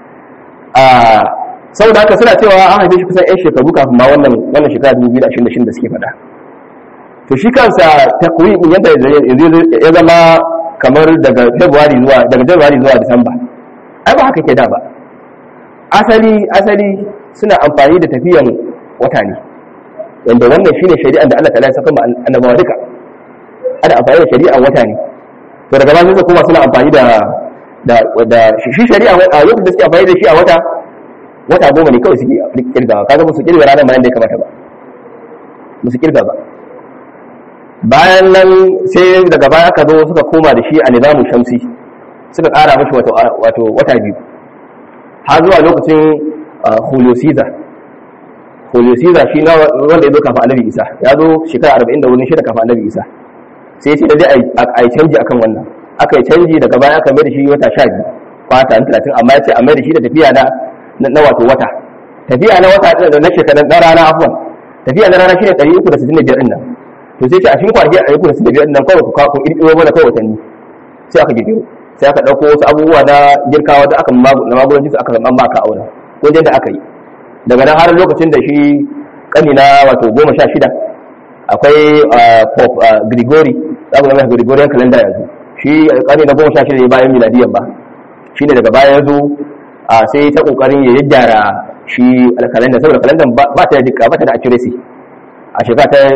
[SPEAKER 1] saboda haka suna cewa an haife shi kusan 'yan shekaru kafin ma wannan wannan shekara 2026 da suke faɗa to shi kansa takwimin yadda ya zama kamar daga February zuwa daga January zuwa Disamba ai ba haka ke da ba asali asali suna amfani da tafiyan wata ne wanda wannan shine shari'ar da Allah ta'ala ya saka ma annabawa duka ana amfani da shari'ar wata ne to daga baya kuma suna amfani da da da shi shari'a a yau da suke amfani da shi a wata wata goma ne kawai suke kirgawa kaga ba su kirga ranar bayan da ya kamata ba ba su kirga ba bayan nan sai daga baya aka zo suka koma da shi a nizamu shamsi suka kara mashi wato wato wata biyu har zuwa lokacin Julio Caesar Julio Caesar shi na wanda ya zo kafin Annabi Isa ya zo shekara 40 da wurin shida kafin Annabi Isa sai ya ce da dai a yi canji akan wannan aka yi canji daga baya aka mai da shi wata 12 kwata 30 amma ya ce a mai da shi da tafiya na na wato wata tafiya na wata da na shekara na rana afwan tafiya na rana shine 365 din nan to sai ce a cikin kwanaki 365 din nan kawai ku kawo ku kirkiro mana kawai watanni sai aka kirkiro sai aka dauko wasu abubuwa na girkawa da aka na magudanci su aka zama maka aure ko da aka yi daga nan har lokacin da shi kani na wato goma sha shida akwai pope grigori za ku zama gregorian calendar yanzu shi kani na goma sha shida ne bayan miladiyan ba shi ne daga baya yanzu sai ta kokarin ya gyara shi kalendar saboda kalendar ba ta da dika ba ta da accuracy a shekara ta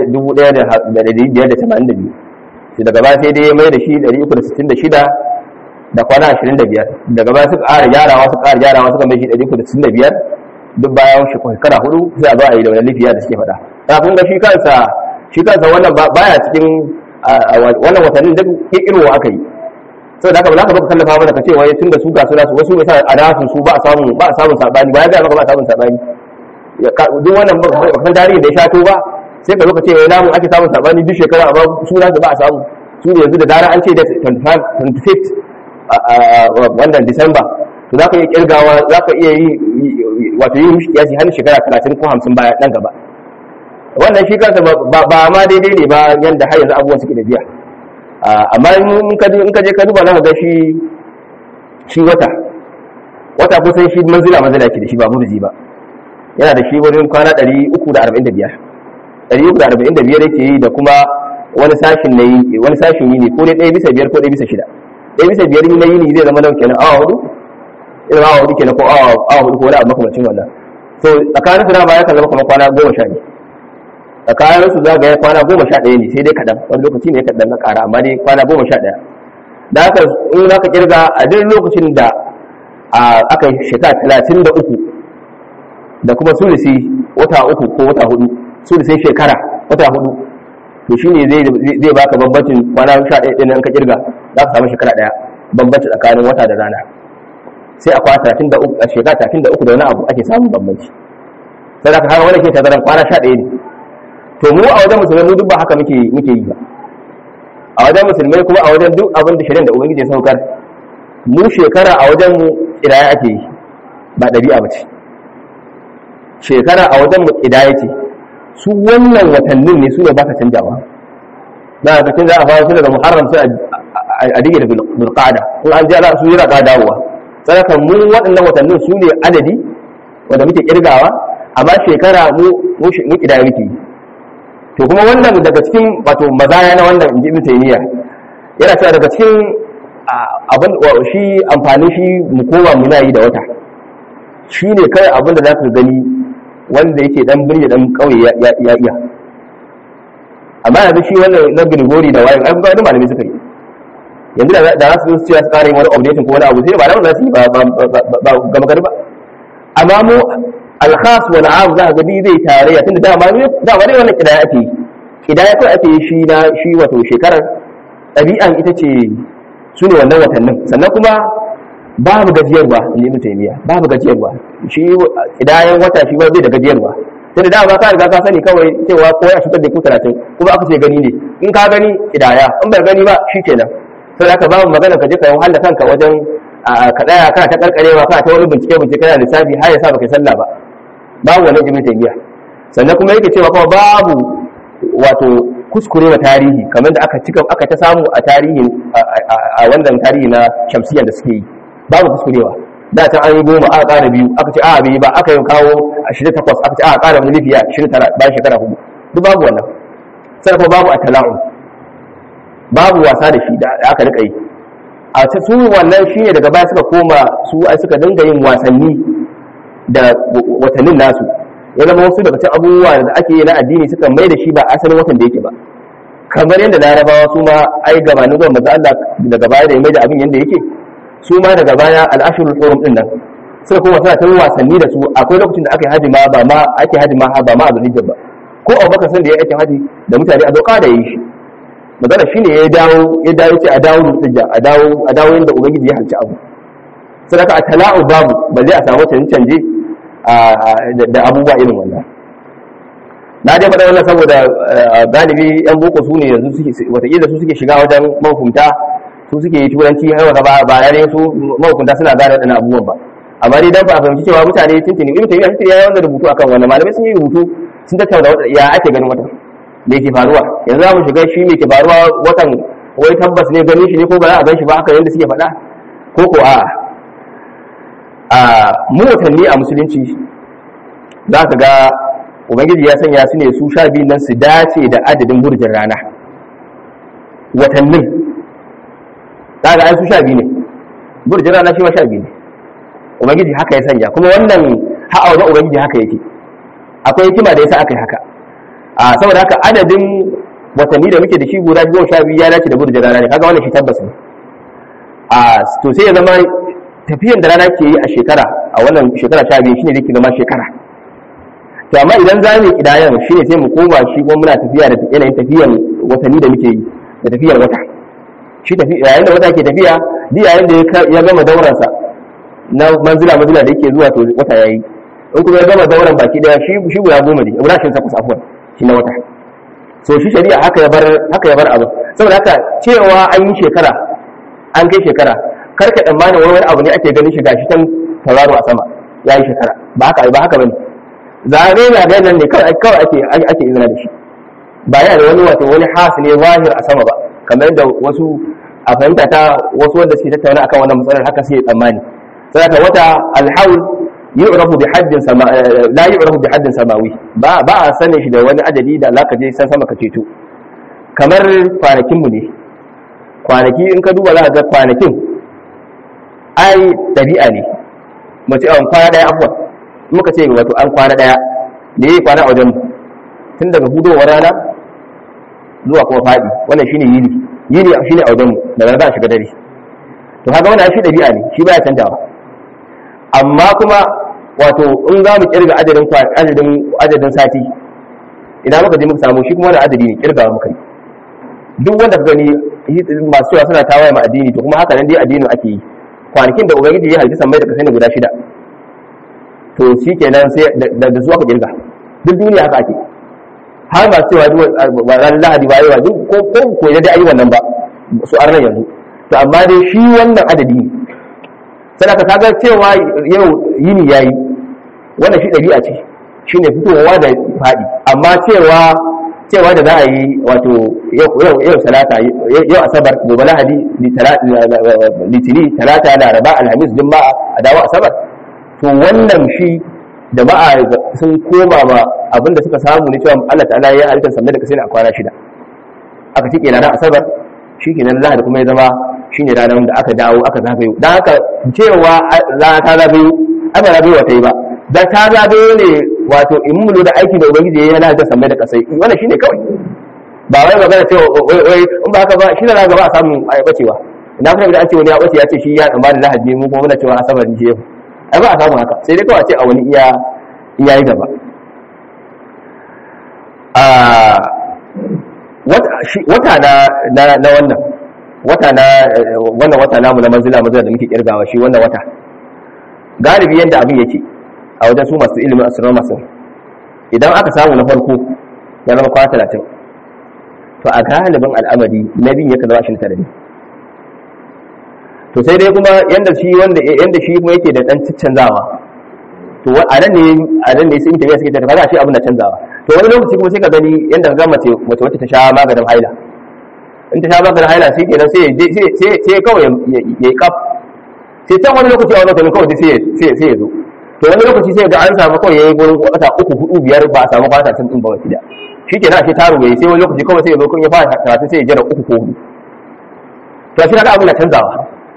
[SPEAKER 1] 1582 sai daga baya sai dai ya mai da shi 366 da kwana 25 daga baya suka ƙara gyarawa suka ƙara gyarawa suka mai shi 365 duk bayan shekara hudu sai a zo a yi da wani lifiya da suke faɗa ta kun ga shi kansa shi kansa wannan baya cikin wannan watannin duk kirkirwa aka yi sau da haka ba za ka baka kallafa mana ka ce wai tun da su ga suna su wasu mai sa a nasu su ba a samun ba a samun sabani ba ya gaya maka ba a samun sabani duk wannan ba kan tarihi da ya shato ba sai ka zo ka ce wai namu ake samun sabani duk shekara amma su za su ba a samu su ne yanzu da dara an ce da 25 wannan disamba to za ka iya kirgawa za ka iya yi wato yi mishi kiyasi har shekara 30 ko 50 baya nan gaba wannan shi kansa ba ma daidai ne ba yanda har yanzu abubuwan suke da biya amma in ka je ka duba na ga shi shi wata wata kusan shi manzila manzila ke da shi ba burji ba yana da shi wurin kwana 345 345 yake yi da kuma wani sashin na yi wani sashin yi ne ko dai ɗaya bisa biyar ko ɗaya bisa shida ɗaya bisa biyar na yi ne zai zama nau kenan awa hudu irin awa hudu kenan ko awa hudu ko wani abu makamacin wannan so tsakanin su dama ya kan zama kamar kwana goma sha ne tsakanin su za ga kwana goma sha ɗaya ne sai dai kaɗan wani lokaci ne kaɗan na ƙara amma dai kwana goma sha ɗaya da haka in za ka kirga a duk lokacin da aka yi shekara talatin da uku da kuma sulisi wata uku ko wata hudu sulisin shekara wata hudu to shi ne zai baka bambancin kwana sha ɗaya ɗin in ka kirga za ka samu shekara ɗaya bambanci tsakanin wata da rana sai a kwana talatin da uku a shekara talatin da uku da wani abu ake samun bambanci sai da ka haka wani ke tazaran kwana sha ɗaya ne to mu a wajen musulmai mu duk ba haka muke muke yi ba a wajen musulmai kuma a wajen duk abin da shirin da ubangiji ya saukar mu shekara a wajen mu kidaya ake yi ba ɗabi'a ba ce shekara a wajen mu kidaya ce su wannan watannin ne su ne ba ka canjawa na ka canza a fara su daga muharram sai a dige da bulqada in an ji ala su jira ka dawowa sadaka mu waɗannan watannin su ne adadi wanda muke kirgawa amma shekara mu mu kidaya muke yi to kuma wannan daga cikin wato mazaya na wannan inji ibn taymiya yana cewa daga cikin abin shi amfani shi mu koma muna yi da wata shine kai abin da zaka gani wanda yake dan birni dan kauye ya iya amma yanzu shi wannan na Grigori da wayin an ga wani malami suka yi yanzu da za su zo su ce su kare wani updating ko wani abu sai ba da za su yi ba ba ga magana ba amma mu alkhas wal am za ga zai tarayya tunda dama ne dama ne wannan kidaya ake kidaya ko ake shi na shi wato shekarar ɗabi'an ita ce su ne wannan watannin sannan kuma babu gajiyarwa in ibn taymiya babu gajiyarwa shi kidayan wata shi bai da gajiyarwa tunda dama ka riga ka sani kawai cewa ko ya shigar da ku 30 kuma aka ce gani ne in ka gani kidaya in bai gani ba shikenan sai aka babu magana ka je ka yi wahala kanka wajen ka daya kana ta karkarewa kana ta wani bincike bincike kana lissafi har ya sa baka sallah ba babu wannan ibn taymiya sannan kuma yake cewa kuma babu wato kuskure wa tarihi kamar da aka cika aka ta samu a tarihi a wannan tarihi na shamsiyya da suke yi babu kuskurewa da can an yi goma aka ƙara biyu aka ce a bai ba aka yi kawo ashirin takwas aka ce a ƙara wani lifiya ashirin tara bayan shekara hudu duk babu wannan sai kuma babu a tala'un babu wasa da shi da aka rika yi a ta su wannan shine daga baya suka koma su ai suka dinga yin wasanni da watannin nasu ya zama wasu daga cikin abubuwa da ake yi na addini suka mai da shi ba asalin watan da yake ba kamar yadda larabawa su ma ai gabanin zuwa manzo Allah daga baya da ya mai da abin yadda yake su ma daga baya al'ashirul hurum din nan suka kuma suna tun wasanni da su akwai lokacin da aka yi haji ma ba ma ake haji ma ba ma abin hijja ba ko abubakar san da ya aikin haji da mutane a doka da yi shi magana shine ya dawo ya dawo ce a dawo da hijja a dawo a dawo inda ubangiji ya halci abu sadaka a tala'u babu ba zai a samu canje canje da abubuwa irin wannan na dai faɗa wannan saboda galibi yan boko su ne yanzu suke wataƙila su suke shiga wajen mahukunta su suke yi turanci har wata ba ba ne su mahukunta suna gane waɗannan abubuwan ba amma dai dan ba a fahimci cewa mutane tuntuni ibn taymiya tuntuni yayi wannan rubutu akan wannan malamai sun yi rubutu sun tattauna ya ake ganin watan me ke faruwa yanzu za mu shiga shi me ke faruwa watan wai tabbas ne ganin shi ne ko ba za a gan shi ba haka yadda suke faɗa ko ko a a mu watanni a musulunci za ka ga ubangiji ya sanya su ne su sha biyu nan su dace da adadin burjin rana watannin za ga an su sha biyu ne burjin rana shi ma sha biyu ne ubangiji haka ya sanya kuma wannan ha'a wajen ubangiji haka yake akwai hikima da yasa aka yi haka a saboda haka adadin watanni da muke da shi guda goma sha biyu ya dace da burjin rana ne kaga wannan shi tabbas ne a to sai ya zama tafiyan da rana ke yi a shekara a wannan shekara sha biyu shine zai zama shekara to amma idan za mu kidayan shine sai mu koma shi kuma muna tafiya da yanayin tafiyan watanni da muke yi da tafiyar wata shi tafiya yayin da wata ke tafiya duk yayin da ya gama dauransa na manzila manzila da yake zuwa to wata yayi in kuma ya gama dauran baki daya shi shi guda goma ne guda shin takwas afwan shi na wata so shi shari'a haka ya bar haka ya bar abu saboda haka cewa an yi shekara an kai shekara kar ka tsammanin wani abu ne ake ganin shi gashi tan tauraro a sama ya yi shekara ba haka ba haka bane zare na ga nan ne kawai kawai ake ake izina da shi ba yana da wani wato wani hasi ne zahir a sama ba kamar yadda wasu a fahimta ta wasu wanda suke tattauna akan wannan matsalar haka sai tsammani saboda wata alhaul yu'rafu bi haddin sama la yu'rafu bi haddin samawi ba ba a sanin shi da wani adadi da Allah ka je san sama ka ceto kamar kwanakin mu ne kwanaki in ka duba za ka ga kwanakin ai dabi'a ne mace an kwana daya afwan muka ce wato an kwana daya da yayi kwana a wajen tun daga hudowar rana zuwa kuma fadi wannan shine yini yini shine a wajen mu daga za a shiga dare to kaga wannan shi dabi'a ne shi baya canjawa amma kuma wato in za mu kirga adadin adadin adadin sati idan muka je muka samu shi kuma da adadi ne kirgawa muka yi duk wanda ka gani masu cewa suna tawaye ma addini to kuma haka nan dai addinin ake yi kwanakin da ubangiji ya halitta sammai da kasai ne guda shida to shi kenan sai da zuwa ka kirga duk duniya haka ake har ba cewa ranar lahadi ba yawa duk ko ko ko da dai ayi wannan ba su arnan yanzu to amma dai shi wannan adadi ne sai ka kaga cewa yau yini yayi wannan shi dabi'a ce shine fitowa da fadi amma cewa cewa da za a yi wato yau salata yau asabar gobe lahadi litini talata laraba alhamis juma'a a dawo asabar to wannan shi da ba'a sun koma ma abinda suka samu ne cewa Allah ta'ala ya halittar sannan da kasai a kwana shida aka cike ranar asabar shi ke nan lahadi kuma ya zama shi ne ranar da aka dawo aka zagayo don haka cewa rana ta zagayo aka zagayo wata yi ba da ta zagayo ne wato in mu da aiki da ubangiji ya yi halittar sannan da kasai wannan shi ne kawai ba wai magana cewa wai in ba haka ba shi da za gaba a samu a bacewa idan kuma idan an ce wani ya bace ya ce shi ya tsammanin lahadi mu kuma muna cewa asabar ne shi ai ba a samu haka sai dai kawai ce a wani iya iya yi gaba wata na na wannan wata na wannan wata namu na manzila manzila da muke kirgawa shi wannan wata galibi yadda abin yake a wajen su masu ilimin astronomers idan aka samu na farko ya zama kwana talatin to a galibin al'amari na biyu yakan zama shi tare ne to sai dai kuma yanda shi wanda yanda shi kuma yake da dan canzawa to a nan ne a nan ne sai tafiya suke ta kaga shi abin da canzawa to wani lokaci kuma sai ka gani yanda ga mace mace wacce ta sha maganin haila in ta sha maganin haila sai kenan sai sai sai kawai ya yi kaf sai can wani lokaci a wani lokaci kawai sai sai sai ya zo to wani lokaci sai ga an samu kawai yayi gurin wata uku hudu biyar ba a samu kwata tun din ba wata da shi kenan ashe taro yayi sai wani lokaci kawai sai ya zo kun ya fara karatu sai ya jira uku ko hudu to shi kaga abin da canzawa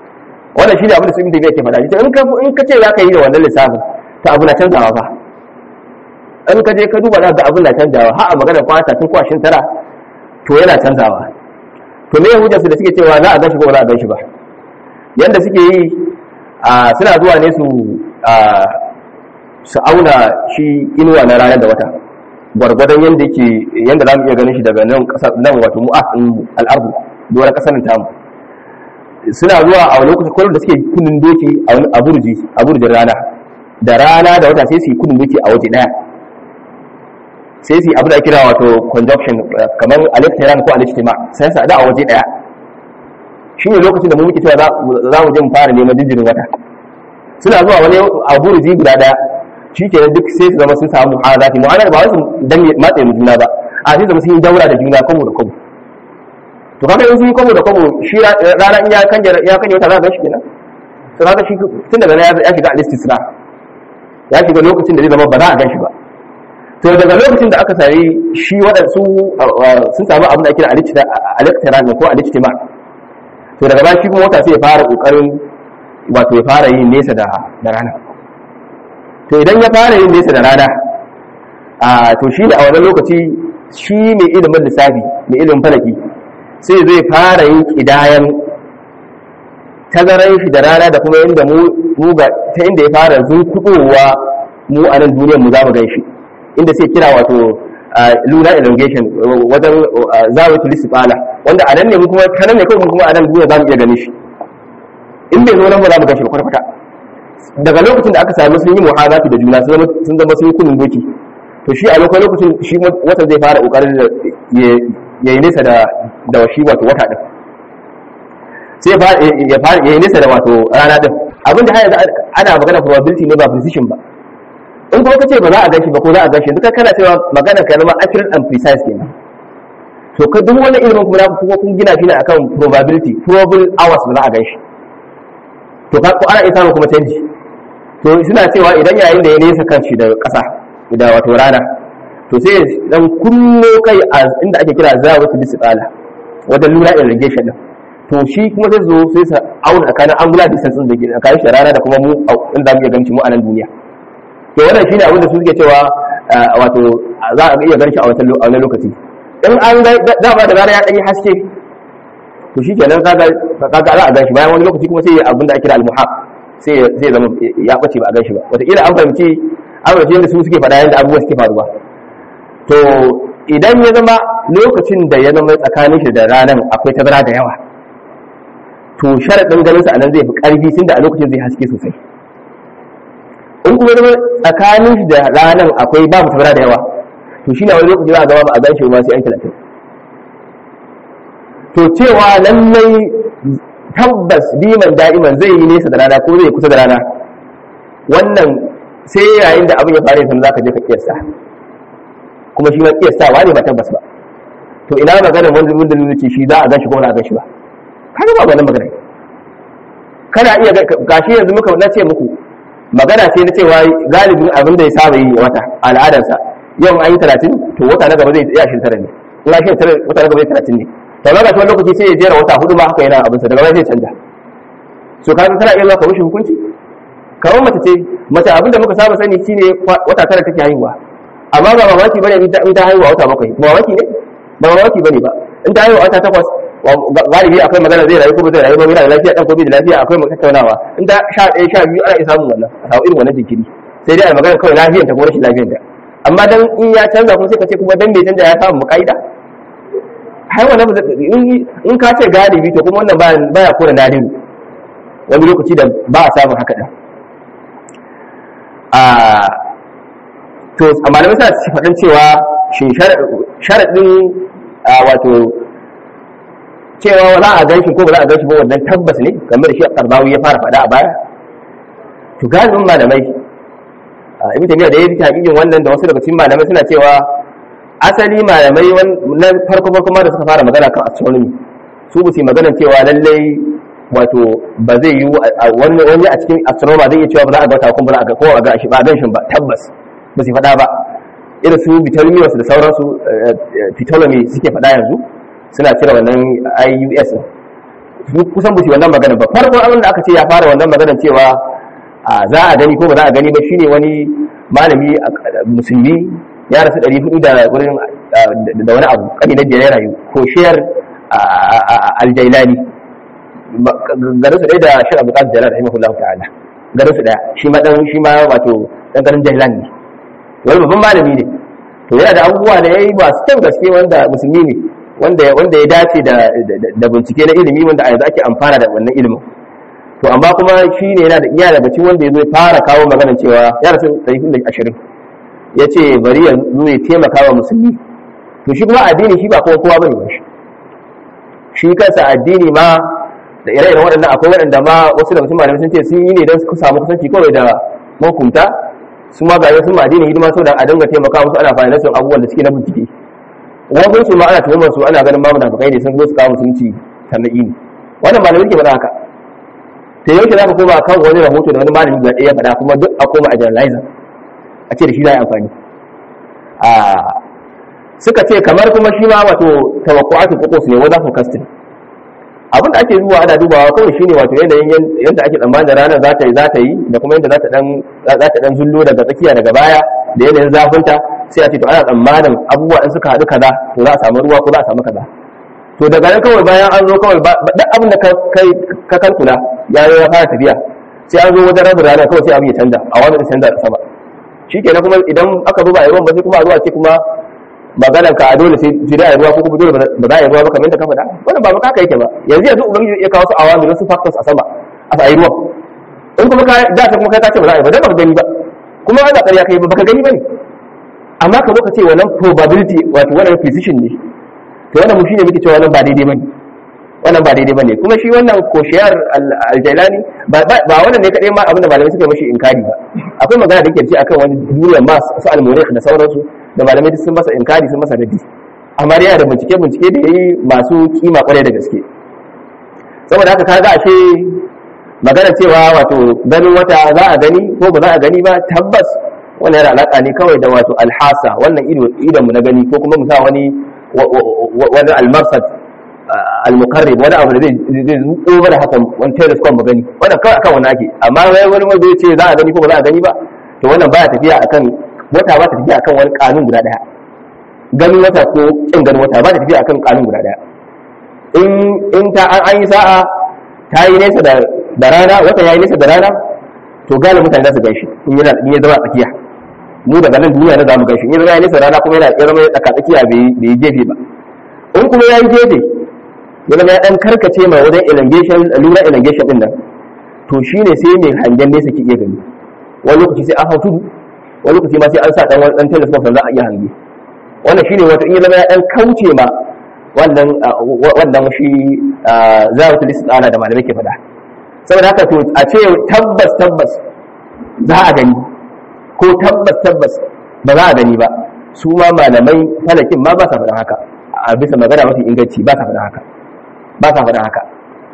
[SPEAKER 1] wannan shi ne abin da su ibn tabiya ke faɗa in ka in ka ce za ka yi da wannan lissafin to abu na canzawa fa in ka je ka duba za ga abin na canzawa har a magana kwana tun kwashin tara to yana canzawa to me hujjar su da suke cewa za a gashi ko ba za a gashi ba yanda suke yi suna zuwa ne su su auna shi inuwa na ranar da wata gwargwadon yanda yake yanda za mu iya ganin shi daga nan ƙasa nan wato mu'afin al'ardu doron ƙasar tamu suna zuwa a lokacin kwallon da suke kudin doki a burji a burjin rana da rana da wata sai su yi kudin doki a waje daya sai su yi abu da kira wato conjunction kamar aliftiran ko aliftima sai su da a waje daya shi ne lokacin da mu muke cewa za mu je mu fara neman jinjirin wata suna zuwa wani a burji guda daya shi ke duk sai su zama sun samu mu'anati mu'anati ba wasu dan matsayin juna ba a sai zama sun yi daura da juna kwamo da kwamo to kaga in sun yi kwamo da kwamo shi rana in ya kanje ya kanje wata za ka shi kenan to kaga shi tun daga ya ya shiga al-istisna ya shiga lokacin da zai zama ba za a gan shi ba to daga lokacin da aka sami shi waɗansu sun samu abin da ake kira al-iqtiran ko al-ijtima to daga baya shi kuma wata sai ya fara kokarin wato ya fara yin nesa da da rana to idan ya fara yin nesa da rana a to shi ne a wannan lokaci shi mai ilimin lissafi mai ilimin falaki sai zai fara yin kidayan tazaran shi da rana da kuma inda mu ga ta inda ya fara zunkudowa mu a nan duniyar mu za mu gan shi inda sai kira wato lunar elongation wajen zawatu lisifala wanda a nan ne mu kuma kanan ne kawai kuma a nan duniya za mu iya ganin shi in bai zo nan ba za mu gan shi kwata-kwata daga lokacin da aka sami sun yi muhazati da juna sun zama sun yi kunun doki to shi a lokacin shi wata zai fara kokarin ya yi nesa da shi wato wata din sai ya fara ya yi nesa da wato rana din abin da haya ana magana probability ne ba precision ba in kuma kace ba za a gashi ba ko za a gashi duka kana cewa magana ka zama accurate and precise kenan to ka duk wani ilimin kuma kuma kun gina shi ne akan probability probable hours ba za a gashi to ka ko ana iya samun kuma canji to suna cewa idan yayin da ya nesa kanshi da ƙasa da wato rana to sai dan kullo kai a inda ake kira zawatu bisqala wajen lura irrigation din to shi kuma zai zo sai sa auna tsakanin angular distance din da ke tsakanin shi rana da kuma mu inda mu iya ganci mu a nan duniya to wannan shine abin da su suke cewa wato za a iya ganci a wannan lokaci in an ga dama da rana ya dan yi haske to shi kenan kaga kaga za a ganshi bayan wani lokaci kuma sai abin da ake kira al-muhaq sai sai zama ya bace ba a ganshi ba wataƙila an fahimci an fahimci yadda su suke faɗa yadda abubuwa suke faruwa to idan ya zama lokacin da ya zama tsakanin shi da ranar akwai tazara da yawa to sharaɗin ganin sa anan zai fi ƙarfi tun da a lokacin zai haske sosai in kuma zama tsakanin shi da ranar akwai babu tazara da yawa to shi ne wani lokaci za a gaba ba a gan shi ba sai an talatin to cewa lallai tabbas diman da'iman zai yi nesa da rana ko zai kusa da rana wannan sai yayin da abin ya faru yanzu zaka je ka kiyasta kuma shi ma kiyastawa ne ba tabbas ba to ina magana wanda mun da ce shi za a gashi ko ba a gashi ba kaga ba wannan magana kana iya gashi yanzu muka na ce muku magana ce na cewa galibin abin da ya saba yi wata al'adarsa yau an yi talatin to wata na gaba zai iya shi tara ne in shi tara wata na gaba zai talatin ne to ga wani lokaci sai ya jera wata hudu ma haka yana abinsa daga baya zai canja so kaga kana iya maka mishi hukunci kamar mace ce mace abinda muka saba sani shine wata tara take haihuwa amma ba mamaki bane in ta haihuwa wata bakwai ba mamaki ne ba mamaki bane ba in ta haihuwa wata takwas galibi akwai magana zai rayu ko zai rayu ba yana da lafiya dan ko bai da lafiya akwai mu tattaunawa in ta sha ɗaya sha biyu ana iya samun wannan a samu irin wannan jinkiri sai dai a magana kawai lafiyar ta ko rashin lafiyar ta amma dan in ya canza kuma sai ka ce kuma dan bai canza ya samu muƙaida har wannan in ka ce galibi to kuma wannan baya kora nadiru wani lokaci da ba a samun haka da to a malamai suna faɗin cewa shi sharaɗin wato cewa za a ganshi ko ba za a ganshi ba wannan tabbas ne game da shi karbawi ya fara faɗa a baya to galibin malamai ibn tabiya da ya fi hakikin wannan da wasu daga cikin malamai suna cewa asali malamai na farko farko ma da suka fara magana kan astronomy su ba su magana cewa lallai wato ba zai yi wani wani a cikin astronomer zai iya cewa ba za a ga wata kuma ba za a ga ko a ga shi ba a gan shi ba tabbas ba su faɗa ba irin su Ptolemyos da sauransu Ptolemy suke faɗa yanzu suna cire wannan IUS kusan bushi wannan magana ba farko abin da aka ce ya fara wannan magana cewa za a gani ko ba za a gani ba shine wani malami musulmi ya rasu ɗari hudu da wurin da wani abu kani na biyar rayu ko shiyar aljailani garin su ɗaya da shi abu ƙasar jalal rahimahullahu ta'ala garin su ɗaya shi ma ɗan shi ma wato ɗan garin jailan ne wani babban malami ne to yana da abubuwa da ya yi masu kyan gaske wanda musulmi ne wanda wanda ya dace da da bincike na ilimi wanda a yanzu ake amfana da wannan ilimin to amma kuma shi ne yana da iya daga cikin wanda ya zo ya fara kawo magana cewa ya rasu ɗari da ashirin ya ce bari ya zo ya taimaka wa musulmi to shi kuma addini shi ba kowa kowa bane ba shi shi kansa addini ma da ire-iren waɗannan akwai waɗanda ma wasu daga cikin malamai sun ce sun yi ne don su samu kusanci kawai da mahukunta su ma ga sun ma addini hidima saboda a dinga taimaka musu ana fahimtar sun abubuwan da suke na bincike wasu su ma ana tuhumar su ana ganin mamu nafakai ne sun zo su kawo musulunci sannan ne wannan malamai ke faɗa haka ta yau za ka koma kan wani rahoto da wani malami guda ɗaya ya faɗa kuma duk a koma a generalizer a ce da shi za a yi amfani suka ce kamar kuma shi ma wato tawakkuatu kokos ne wanda forecasting abin da ake zuwa ana dubawa kawai shine wato yanayin yadda ake tsammanin da ranar za ta yi za ta yi da kuma yadda za ta dan za ta dan zullo daga tsakiya daga baya da yanayin zafinta sai a ce to ana tsammanin abubuwa in suka haɗu kaza to za a samu ruwa ko za a samu kaza to daga nan kawai bayan an zo kawai duk abin da ka kalkula ya ya fara tafiya sai an zo wajen rabin rana kawai sai abin ya canza a wani canza da sama shi kenan kuma idan aka zo ba a yi ruwan ba sai kuma a zuwa ce kuma maganar ka a dole sai da a ruwa ko kuma dole ba za a yi ruwa ba kamar yadda ka faɗa wannan ba haka yake ba yanzu yanzu ubangiji ya kawo su awami wasu factors a sama a sa yi ruwa in kuma ka da ta kuma kai ka ce ba za a yi ba dan baka gani ba kuma ba ƙarya kai ba baka gani ba ne amma ka zo ka ce wannan probability wato wannan precision ne to wannan mu shine muke cewa wannan ba daidai bane wannan ba daidai bane kuma shi wannan koshiyar aljailani ba wannan ne kadai ma abinda malamai suka mashi inkari ba akwai magana da yake ce akan wani duniyar mas su almurik da sauransu da malamai sun masa inkari sun masa dadi amma dai yana da bincike bincike da yayi masu kima kwarai da gaske saboda haka kaga ashe magana cewa wato ganin wata za a gani ko ba za a gani ba tabbas wannan yana alaka ne kawai da wato alhasa wannan ido idan mu na gani ko kuma mu sa wani wani almarsad al-muqarrib wani abu da zai zai zuko mana haka wani telescope mu gani wannan kawai akan wani ake amma wai wani wanda ya ce za a gani ko ba za a gani ba to wannan baya tafiya akan wata ba ta tafiya akan wani kanun guda daya ganin wata ko kin ganin wata ba ta tafiya akan kanun guda daya in in ta an yi sa'a ta yi nesa da da rana wata yayi nesa da rana to galibin mutane za su gaishe in yana in ya zama tsakiya mu daga nan duniya na zamu gaishe in ya zama nesa rana kuma yana ya zama tsaka tsakiya bai bai gefe ba in kuma yayi gefe ya zama ya dan karkace mai wajen elongation lura elongation din nan to shine sai mai hangen nesa ke iya gani wani lokaci sai an hau tudu wani lokaci ma sai an sa dan wani dan telescope za a iya hange wannan shine wato in ya zama ya dan kauce ma wannan wannan shi zawatul istana da malamai ke faɗa saboda haka to a ce tabbas tabbas za a gani ko tabbas tabbas ba za a gani ba su ma malamai falakin ma ba sa faɗin haka a bisa magana mafi inganci ba sa faɗin haka ba sa faɗin haka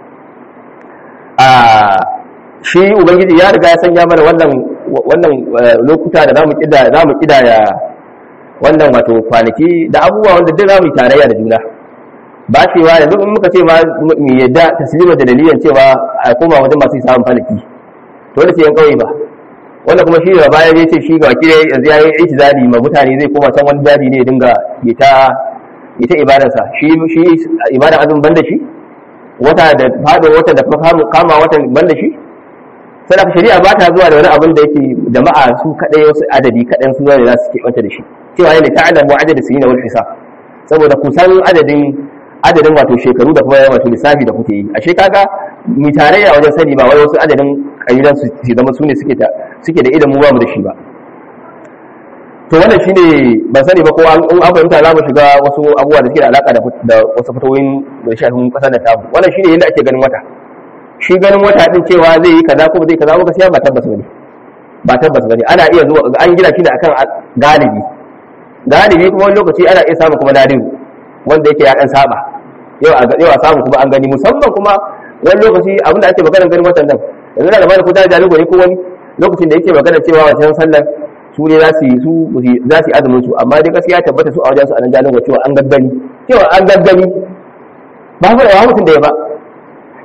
[SPEAKER 1] a shi ubangiji ya riga ya sanya mana wannan wannan lokuta da zamu kida zamu kidaya wannan wato kwanaki da abubuwa wanda duk zamu yi tarayya da juna ba cewa yanzu in muka ce ma mu yadda taslima da dalilan cewa a koma wajen masu samun falaki to da ce yan kauye ba wanda kuma shi da bayan ya ce shi ga kire yanzu ya yi itizali ma mutane zai koma can wani daji ne ya dinga ya ta ya ta ibadarsa shi shi ibadar azumin banda shi wata da fadin wata da kama watan banda shi sadaka shari'a ba ta zuwa da wani abin da yake jama'a su kadai wasu adadi kadan su ne za su ke wata da shi cewa yana ta'lamu adadin sinina wal hisab saboda kusan adadin adadin wato shekaru da kuma wato lissafi da kuke yi ashe kaga mi tarayya wajen sani ba wai wasu adadin kalilan su zama su ne suke da suke da idan mu ba mu da shi ba to wannan shine ban sani ba ko an an fahimta za mu shiga wasu abubuwa da suke da alaka da wasu fatoyin da shafin kasar da tamu wannan shine yadda ake ganin wata shi ganin wata din cewa zai yi kaza ko zai kaza ba gaskiya ba tabbas bane ba tabbas bane ana iya zuwa an gina shi ne akan galibi galibi kuma wani lokaci ana iya samu kuma nadiru wanda yake ya dan saba yau a yau a samu kuma an gani musamman kuma wani lokaci abinda ake magana ganin watan nan yanzu na da bani ko da jalugo ne ko wani lokacin da yake magana cewa wancan sallar su ne za su yi su za su yi azumin su amma dai gaskiya tabbata su a wajen su a nan jalugo cewa an gaggani cewa an gaggani ba mu da wa mutum da ya ba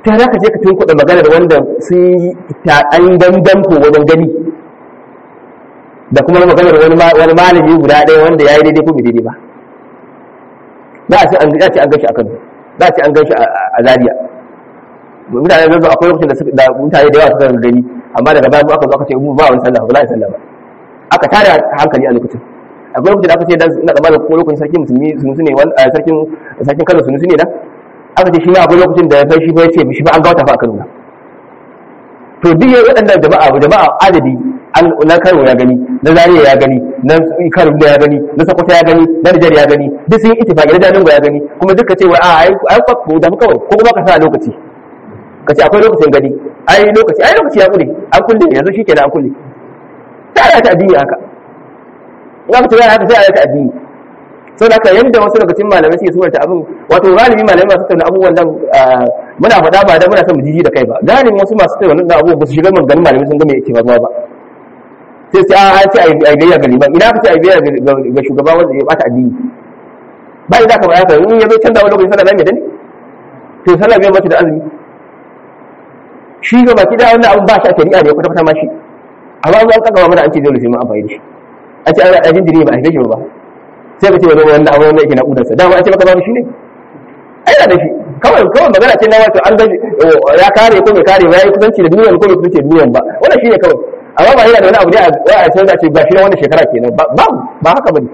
[SPEAKER 1] ta za ka je ka tunkuɗa maganar wanda sun yi taɗan dandanko wajen gani da kuma maganar wani malami guda ɗaya wanda ya yi daidai ko bai daidai ba za a ce an gashi a kan za a ce an gashi a zariya mutane zai akwai lokacin da mutane da yawa suka gani amma daga baya aka zo aka ce ba wani sallah ba za a yi sallah ba aka tare hankali a lokacin akwai lokacin da aka ce na tsammanin ko lokacin sarkin musulmi sunusu ne sarkin sarkin kano sunusu ne da aka ce shi ma akwai lokacin da ya sai shi ba ya ce shi ba an gawata fa a kano to duk yayin waɗannan jama'a jama'a adadi na kano ya gani na zariya ya gani na kano ya gani na sokoto ya gani na nijar ya gani duk sun yi ittifaqi na jalingo ya gani kuma duka ce wa a ai ai ko da kawai ko kuma ka sa lokaci ka ce akwai lokacin gani ai lokaci ai lokaci ya kule an kulle yanzu shikenan an kulle sai a ta addini haka in aka ce haka sai a ta addini sau da yadda wasu daga cikin malamai suke surata abin wato galibi malamai masu tattauna abubuwan nan muna faɗa ba da muna son mu jiji da kai ba galibin wasu masu tattauna da abubuwan ba su shiga maganin malamai sun ga me yake faruwa ba sai sai an ce a gayya ga liman ina ka ce a gayya ga shugaba wanda ya bata addini ba idan ka bayar in ya zo canza wani lokacin sallah mai dani to sallah bai mace da azumi shi ga baki da wannan abin ba shi a shari'a ne kwata kwata ma shi amma an kaka mana an ce dole sai mun amfani da shi a ce a jinjiri ba a haife shi ba sai ka ce wani wanda abu wanda yake na udarsa dama an ce maka babu shi ne ai da shi kawai kawai magana ce na wato an ga ya kare ko bai kare ba yayi kusanci da duniyan ko bai kusanci da duniyan ba wannan shine kawai amma ba yana da wani abu ne a sai da ce ba shi ne wannan shekara kenan ba ba haka bane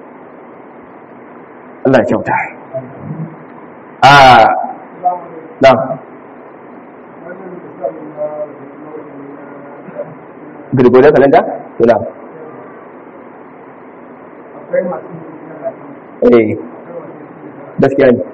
[SPEAKER 1] Allah ya kyauta a na Gregorian calendar? To na. eh gaskiya ne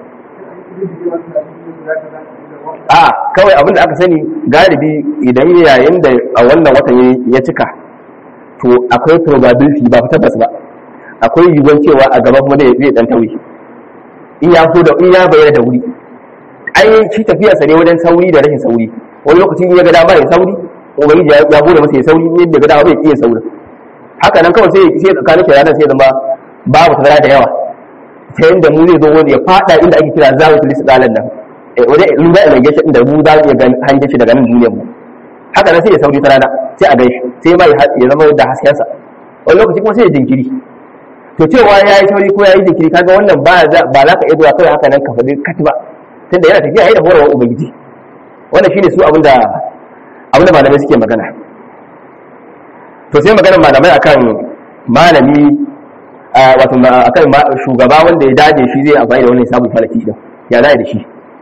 [SPEAKER 1] a kawai abinda aka sani galibi idan yayin da a wannan watan ya cika to akwai probability ba tabbas ba akwai yiwuwar cewa a gaba kuma zai dan tauri in ya so da in ya bayyana da wuri ai shi tafiya sa ne wajen sauri da rashin sauri wani lokaci in ya ga dama ya sauri ubangiji ya bude masa ya sauri ne daga dama bai iya sauri haka nan kawai sai sai tsakanin shi ranar sai zama babu tazara da yawa ta yadda mu zai zo wanda ya fada inda ake kira zawo tulis dalan nan wajen lura da gaishe inda mu za mu iya hange shi daga nan duniyar mu haka nan sai ya sauri ta rana sai a gaishe sai ma ya zama da haskensa wani lokaci kuma sai ya jinkiri to cewa ya yi sauri ko ya yi jinkiri kaga wannan ba za ka iya zuwa kawai haka nan ka faɗi katiba tunda yana tafiya yayi da horarwar ubangiji wannan shine su abinda abinda malamai suke magana to sai maganar malamai akan malami wato akan shugaba wanda ya dace shi zai amfani da wannan sabon falaki din ya zai da shi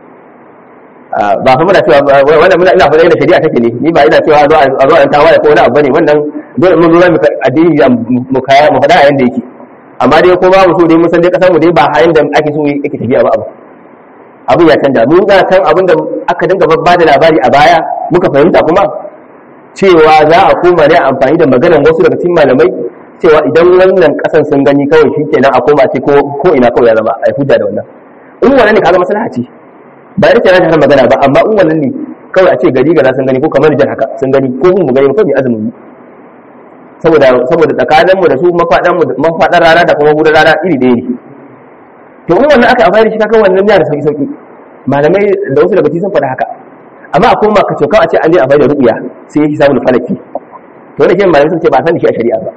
[SPEAKER 1] ba fa muna cewa wannan muna ina faɗa da shari'a take ne ni ba ina cewa zo a zo an tawaye ko wani abu bane wannan dole mun zo mu addini mu kaya mu faɗa yanda yake amma dai ko ba mu so dai mun san dai kasar mu dai ba hayan da ake so yake tafiya ba abu abu ya canja mun ga kan abin da aka dinga ba da labari a baya muka fahimta kuma cewa za a koma ne amfani da maganar wasu daga cikin malamai cewa idan wannan kasan sun gani kawai shi kenan a koma ce ko ina kawai ya zama a yi hujja da wannan in wannan ne kaga maslaha ce ba ya rike na magana ba amma in wannan ne kawai a ce gari gaza sun gani ko kamar jan haka sun gani ko mu gani ko mai azumin mu saboda saboda tsakanin mu da su mafadan mu mafadan rana da kuma gudan rana iri ɗaya ne to in wannan aka amfani da shi kaga wannan ya da sauki sauki malamai da wasu daga cikin sun faɗa haka amma a koma ka coka a ce an je amfani da ru'ya sai ya samu falaki to wannan ke malamai sun ce ba san da shi a shari'a ba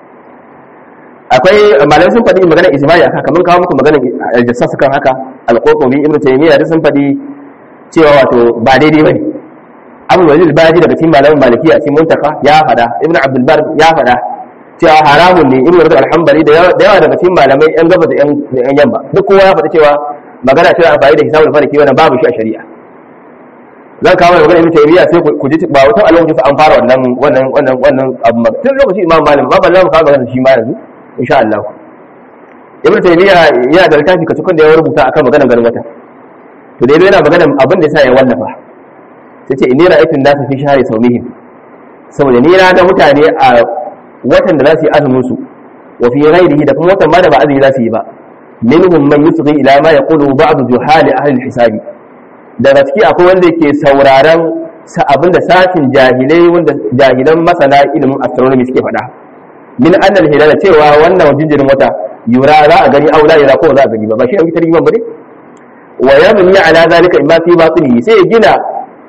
[SPEAKER 1] akwai malamai sun faɗi magana ijma'i aka kamar kawo muku magana aljassas kan haka alqurtubi ibnu taymiya da sun faɗi cewa wato ba daidai bane abu walil baji daga cikin malamin malikiya cikin muntaka ya faɗa ibnu abdul bar ya faɗa cewa haramun ne ibnu rajab alhambali da yawa daga cikin malamai yan gaba da yan yamma duk kowa ya faɗi cewa magana cewa amfani da hisabul falaki wannan babu shi a shari'a zan kawo magana ibnu taymiya sai ku ji ba wata alwajin an fara wannan wannan wannan wannan abu tun lokacin imam malam ba ballan ka magana shi ma yanzu insha Allah ibn taymiya yana da littafi kacukun da ya rubuta akan maganar ganin wata to dai yana maganar abin da yasa ya wallafa sai ce inni ra'aytu an-nasa fi shahri sawmihim saboda ni na ga mutane a watan da za su yi azumin su wa fi ghairihi da kuma watan ma da ba azumi za su yi ba minhum man yusghi ila ma yaqulu ba'd juhali ahli al-hisabi daga ciki akwai wanda yake sauraron sa abin da sashin jahilai wanda jahilan masana ilimin astronomy suke faɗa min annal hilala cewa wannan jinjirin wata yura za a gani aula yura ko za a gani ba ba shi an fitar yiman bane wa yamni ala zalika imma fi batini sai ya gina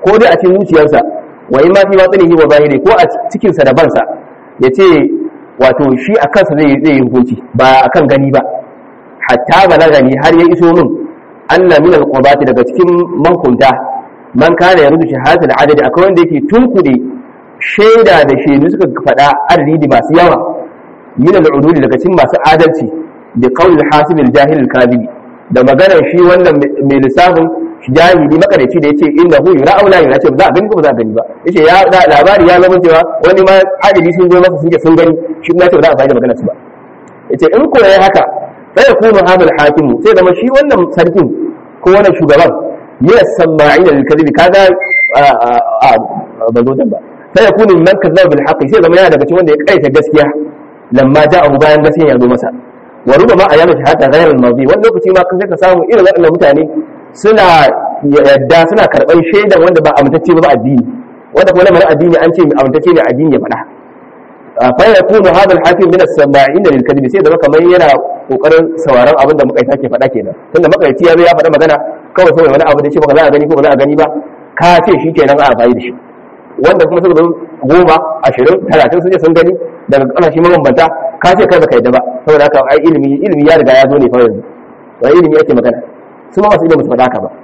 [SPEAKER 1] ko dai a cikin zuciyarsa wa in ma fi watsinihi wa zahiri ko a cikin sa da bansa ya ce wato shi a kansa zai zai yi hukunci ba akan gani ba hatta balagani har ya iso min anna min alqubati daga cikin mankunta man kana ya rubuta shahadatul adadi akwai wanda yake tunkude shaida da shaidu suka faɗa adadi masu yawa min al'uduli daga cikin masu adalci da qawl hasib al-jahil al-kadhib da maganar shi wannan mai lissafin jahili makarici da yace inda hu yura aula yura ce ba za a gani ko ba za a gani ba yace ya labari ya zama cewa wani ma adali sun zo masa sun ce sun gani shi kuma yace ba za a fahimta maganar su ba yace in ko yayi haka sai yakunu hadal hakimu sai zama shi wannan sarkin ko wannan shugaban ya sama'ina lil kadhibi kaga a ba zo ba sai yakunu man kazzaba bil haqqi sai zama yana daga cikin wanda ya kaita gaskiya lamma ja'ahu bayan gaskiya ya zo masa wa rubama ayyama shahada ghayr al-madi wani lokaci ma kan ka samu irin waɗannan mutane suna yadda suna karɓar shaidan wanda ba amintacce ba addini wanda kuma lamarin addini an ce amintacce ne addini ya faɗa fa yakunu hadha al-hakim min as-sama'in lil kadhib sai da kamar yana kokarin sauraron abin da makaita ke faɗa kenan tunda makaici ya zo ya faɗa magana kawai saboda wani abu da ce ba za a gani ko ba za a gani ba ka ce shi kenan a amfani da shi wanda kuma suka zo goma ashirin talatin sun je sun gani daga ƙasashe mabambanta ka ce kai baka yadda ba saboda haka ai ilimi ilimi ya riga ya zo ne fa yanzu wani ilimi ake magana su ma masu ilimin su faɗa haka ba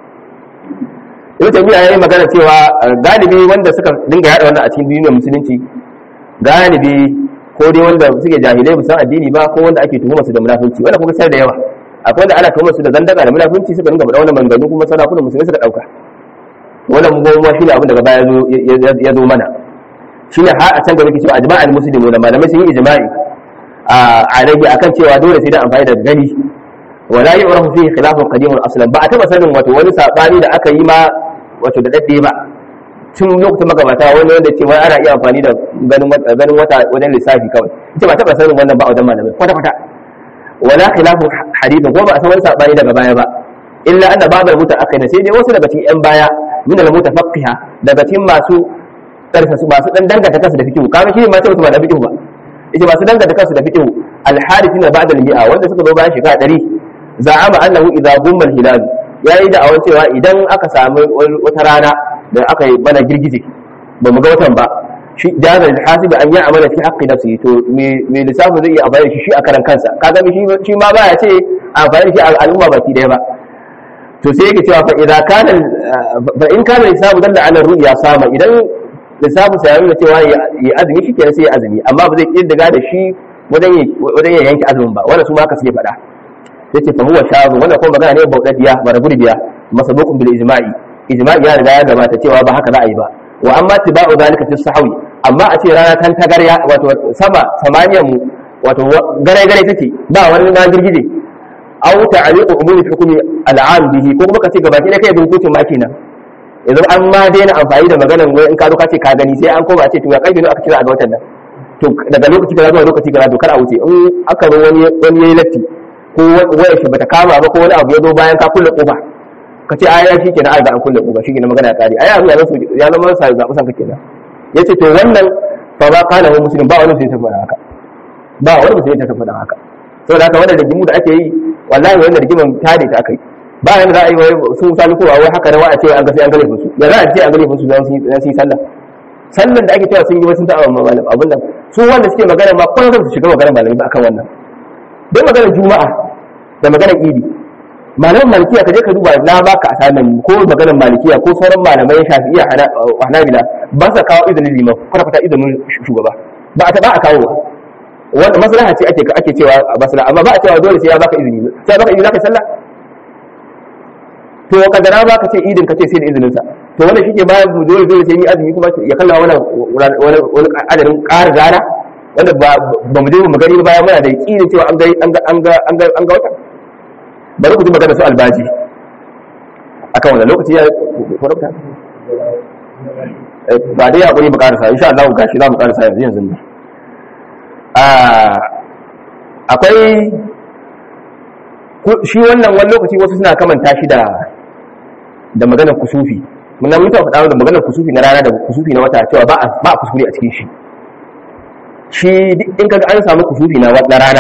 [SPEAKER 1] ibn taymiya yayi magana cewa galibi wanda suka dinga yada wannan a cikin duniyar musulunci galibi ko dai wanda suke jahilai musan addini ba ko wanda ake tuhuma su da munafunci wanda kuma sai da yawa akwai wanda ana tuhuma su da zandaka da munafunci suka dinga faɗa wannan maganganu kuma sarakunan musulmi suka ɗauka wannan goma shi ne abin daga baya ya zo mana shi ne har a can gaba ke cewa ajma'al muslimu da malamai sun yi ijma'i a rage akan cewa dole sai da amfani da gani wala yu'rafu fihi khilafun qadimun aslan ba a taba sanin wato wani sabani da aka yi ma wato da dadde ba tun lokacin magabata wani wanda ce wai ana iya amfani da ganin ganin wata wajen lissafi kawai ita ba taba sanin wannan ba a wajen malamai kwata kwata wala khilafun hadithun ko ba a san wani sabani daga baya ba illa anna babal mutaakhir sai dai wasu daga cikin yan baya min al mutafaqqiha daga cikin masu karfa su masu dan danganta kansu da fikihu kaga shi ma sai ba da fikihu ba yace masu danganta kansu da fikihu al harithina ba'da al mi'a wanda suka zo bayan shekara 100 za'ama annahu idza gumma al hilal yayi da awan cewa idan aka samu wata rana da aka yi bana girgije ba mu ga watan ba shi jazal hasib an ya amala fi haqqi nafsi to me me lissafi zai iya amfani shi shi a karan kansa kaga shi shi ma baya ce amfani shi al'umma baki daya ba to sai yake cewa fa idza kana fa in kana lissafu dalla ala ru'ya sama idan lissafin sa ya nuna cewa ya azumi shi kenan sai ya azumi amma ba zai kirdiga da shi wajen ya yanke azumin ba wanda su ma haka suke faɗa yace fa huwa shazu wannan kuma magana ne baudadiya bara gurbiya masabukun bil ijma'i ijma'i ya riga ya gabata cewa ba haka za a yi ba wa amma tiba'u zalika fi sahwi amma a ce rana tan tagarya wato sama samaniyan mu wato gare gare take ba wani ma girgije aw ta'liqu umumi hukmi al'am bihi ko kuma kace gabaki ne kai bin hukuncin ma kenan yanzu an ma daina amfani da maganar wai in ka zo ka ce ka gani sai an koma ce to ya karfe ne aka kira a ga watan nan to daga lokaci kaza zuwa lokaci kaza to kar a wuce in aka zo wani wani yayi latti ko wayar shi bata kama ba ko wani abu ya zo bayan ka kulle kofa ka ce aya shi kenan an an kulle kofa shi kenan magana ya kare aya ya zama ya zama sa zabu san ka kenan yace to wannan fa ba kana wa muslim ba wani sai ta faɗa haka ba wani sai ta faɗa haka saboda haka wannan rigimu da ake yi wallahi wannan rigiman tare ta akai ba yana za a yi sun sami kowa wai haka rawa a ce an ga sai an gane su ya za a ce an gane su za su yi sallah sallan da ake cewa sun yi wasu ta'a malam abin nan su wanda suke magana ma kwan su shiga magana malami ba akan wannan dai maganar juma'a da maganar idi malaman malikiya ka je ka duba na baka asanan ko maganar malikiya ko sauran malamai shafi'iyya hanabila ba sa kawo izinin liman kwata kwata izinin shugaba ba a ta ba a kawo wanda maslaha ce ake ake cewa a maslaha amma ba a cewa dole sai ya baka izini sai ya baka izini zaka sallah to kadara ba ka ce idin ka ce sai da izinin sa to wannan shike ba dole dole sai ni azumi kuma ya kalla wani wani wani adadin ƙara rana wanda ba ba mu je mu gani bayan muna da yakinin cewa an ga an ga an ga an ga an ga wata bari ku ji magana su albaji akan wannan lokaci ya farauta ba dai hakuri mu karasa insha Allah gashi za mu karasa yanzu yanzu ne akwai shi wannan wani lokaci wasu suna kamanta shi da da maganar kusufi mun nan mutum faɗa da maganar kusufi na rana da kusufi na wata cewa ba ba kuskure a cikin shi shi in kaga an samu kusufi na rana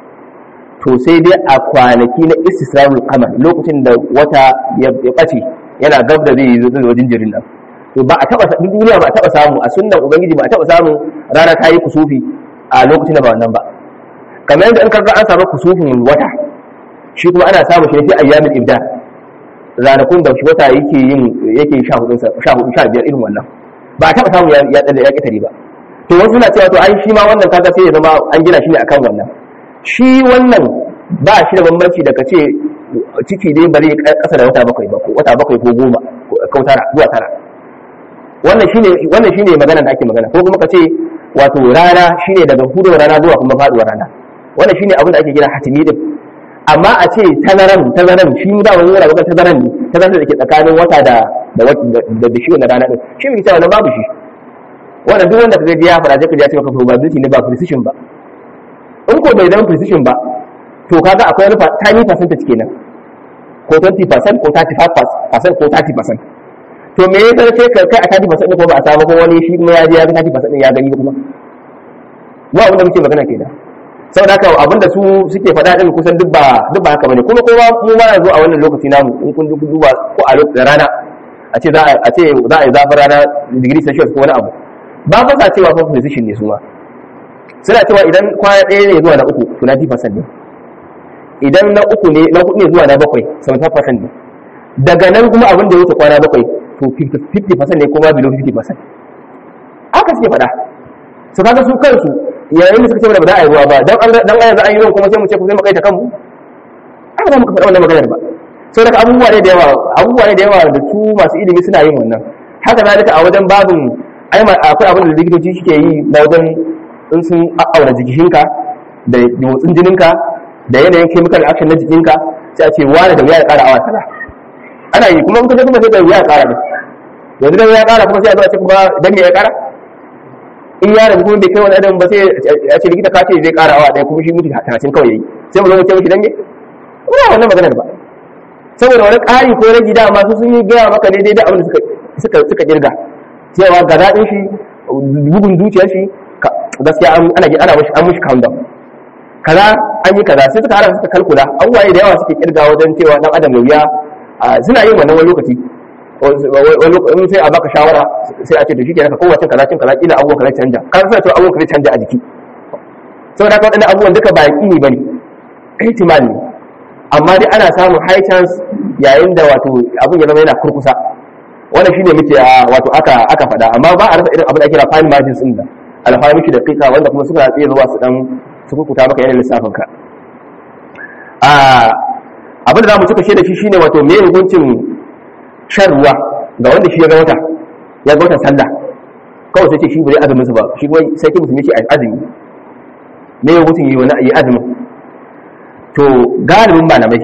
[SPEAKER 1] to sai dai a kwanaki na istisrarul qamar lokacin da wata ya bace yana gab da zai zo wajen jinjirin nan to ba a taba duk duniya ba a taba samu a sunnan ubangiji ba a taba samu rana ta yi kusufi a lokacin da ba wannan ba kamar yadda in kaga an samu kusufin wata shi kuma ana samu shi ne fi ayyamin ibda ranakun da shi wata yake yin yake sha hudu sha hudu sha biyar irin wannan ba a taba samu ya ya ya kitare ba to wasu na cewa to ai shi ma wannan kaga sai ya zama an gina shi ne akan wannan shi wannan ba shi da bambanci da kace ciki dai bari kasa da wata bakwai ba ko wata bakwai ko goma ko tara zuwa tara wannan shine wannan shine magana da ake magana ko kuma kace wato rana shine daga hudu rana zuwa kuma faduwar rana wannan shine abin da ake kira hatimi din amma a ce tazaran tazaran shi da wani yana bukan tazaran ne tazaran da ke tsakanin wata da da da da shi wannan rana din shi bai cewa wannan babu shi wannan duk wanda kaga ya fara zai ka ce maka probability ne ba precision ba in ko bai zama precision ba to kaga akwai wani tiny percentage kenan ko 20% ko 35% ko 30% to me ya sai ka kai a 30% ko ba a samu ko wani shi kuma ya je ya ga 30% ya gani kuma ba wanda muke magana kenan saboda haka abinda su suke faɗa din kusan duk ba duk ba haka bane kuma kowa mu ma yanzu a wannan lokaci namu in kun duba ko a lokacin rana a ce za a ce za a yi zafin rana degree celsius ko wani abu ba fa sa cewa fa precision ne su ma suna cewa idan kwana ɗaya ne zuwa na uku to 90% ne idan na uku ne na hudu ne zuwa na bakwai 75% ne daga nan kuma abin da ya wuce kwana bakwai to 50% ne kuma below 50% haka suke faɗa su kaga su kansu yayin da suka ce mana ba za a yi ruwa ba dan an dan yanzu an yi ruwan kuma sai mu ce ku sai mu kai ta kanmu ai ba mu ka faɗa wannan maganar ba sau daga abubuwa ne da yawa abubuwa ne da yawa da su masu ilimi suna yin wannan haka zalika a wajen babin ai akwai abin da likitoci suke yi na wajen in sun auna jikinka da motsin jininka da yanayin chemical action na jikinka sai a ce wani da wuya ya ƙara awa kaza ana yi kuma in ka je kuma sai da wuya ya ƙara ne yanzu da ya ƙara kuma sai a zo a ce kuma dan me ya ƙara in ya rabu kuma bai kai wani adam ba sai a ce likita ka ce zai ƙara awa ɗaya kuma shi mutu talatin kawai yayi sai mu zo mu ce mishi dan me kuma wannan maganar ba saboda wani ƙari ko rage dama su sun yi gaya maka daidai da abin da suka suka kirga cewa ga daɗin shi bugun zuciyar shi gaskiya ana ana mishi an mishi countdown kaza an yi kaza sai suka hada suka kalkula abubuwa da yawa suke kirga wajen cewa dan adam da wuya suna yin wannan wani lokaci wani sai a baka shawara sai a ce da shi ke naka kowace kaza cin kaza kila abubuwan kaza canja kan suna cewa abubuwan kaza canja a jiki saboda haka waɗannan abubuwan duka ba yaƙini ba ne ihtimal ne amma dai ana samun high chance yayin da wato abin ya zama yana kurkusa wannan shine muke wato aka aka faɗa amma ba a rasa irin abin da ake kira fine margins din da alfahimishi da kika wanda kuma suka tsaye zuwa su dan su kukuta maka yanayin lissafin ka abin da za mu cika shi da shi shine wato me hukuncin shan ruwa ga wanda shi ya ga wata ya ga watan sallah kawai sai ce shi bai azumin su ba shi kuma sai ki musulmi shi azumi me hukuncin yi wani yi azumin to galibin malamai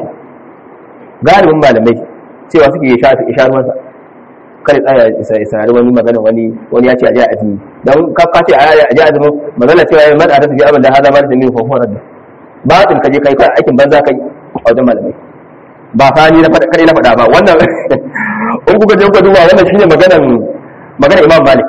[SPEAKER 1] galibin malamai cewa suke ya sha ruwansa kada tsaya ya sanari wani magana wani wani ya ce a je azumi don ka ce a je azumin magana cewa ya mada ta tafi abin da haza ma da min fofon radda ba tun kaje kai kai aikin banza kai a wajen malamai ba fa ni na faɗa kare na faɗa ba wannan in kuka je kuka duba wannan shine maganan maganar Imam Malik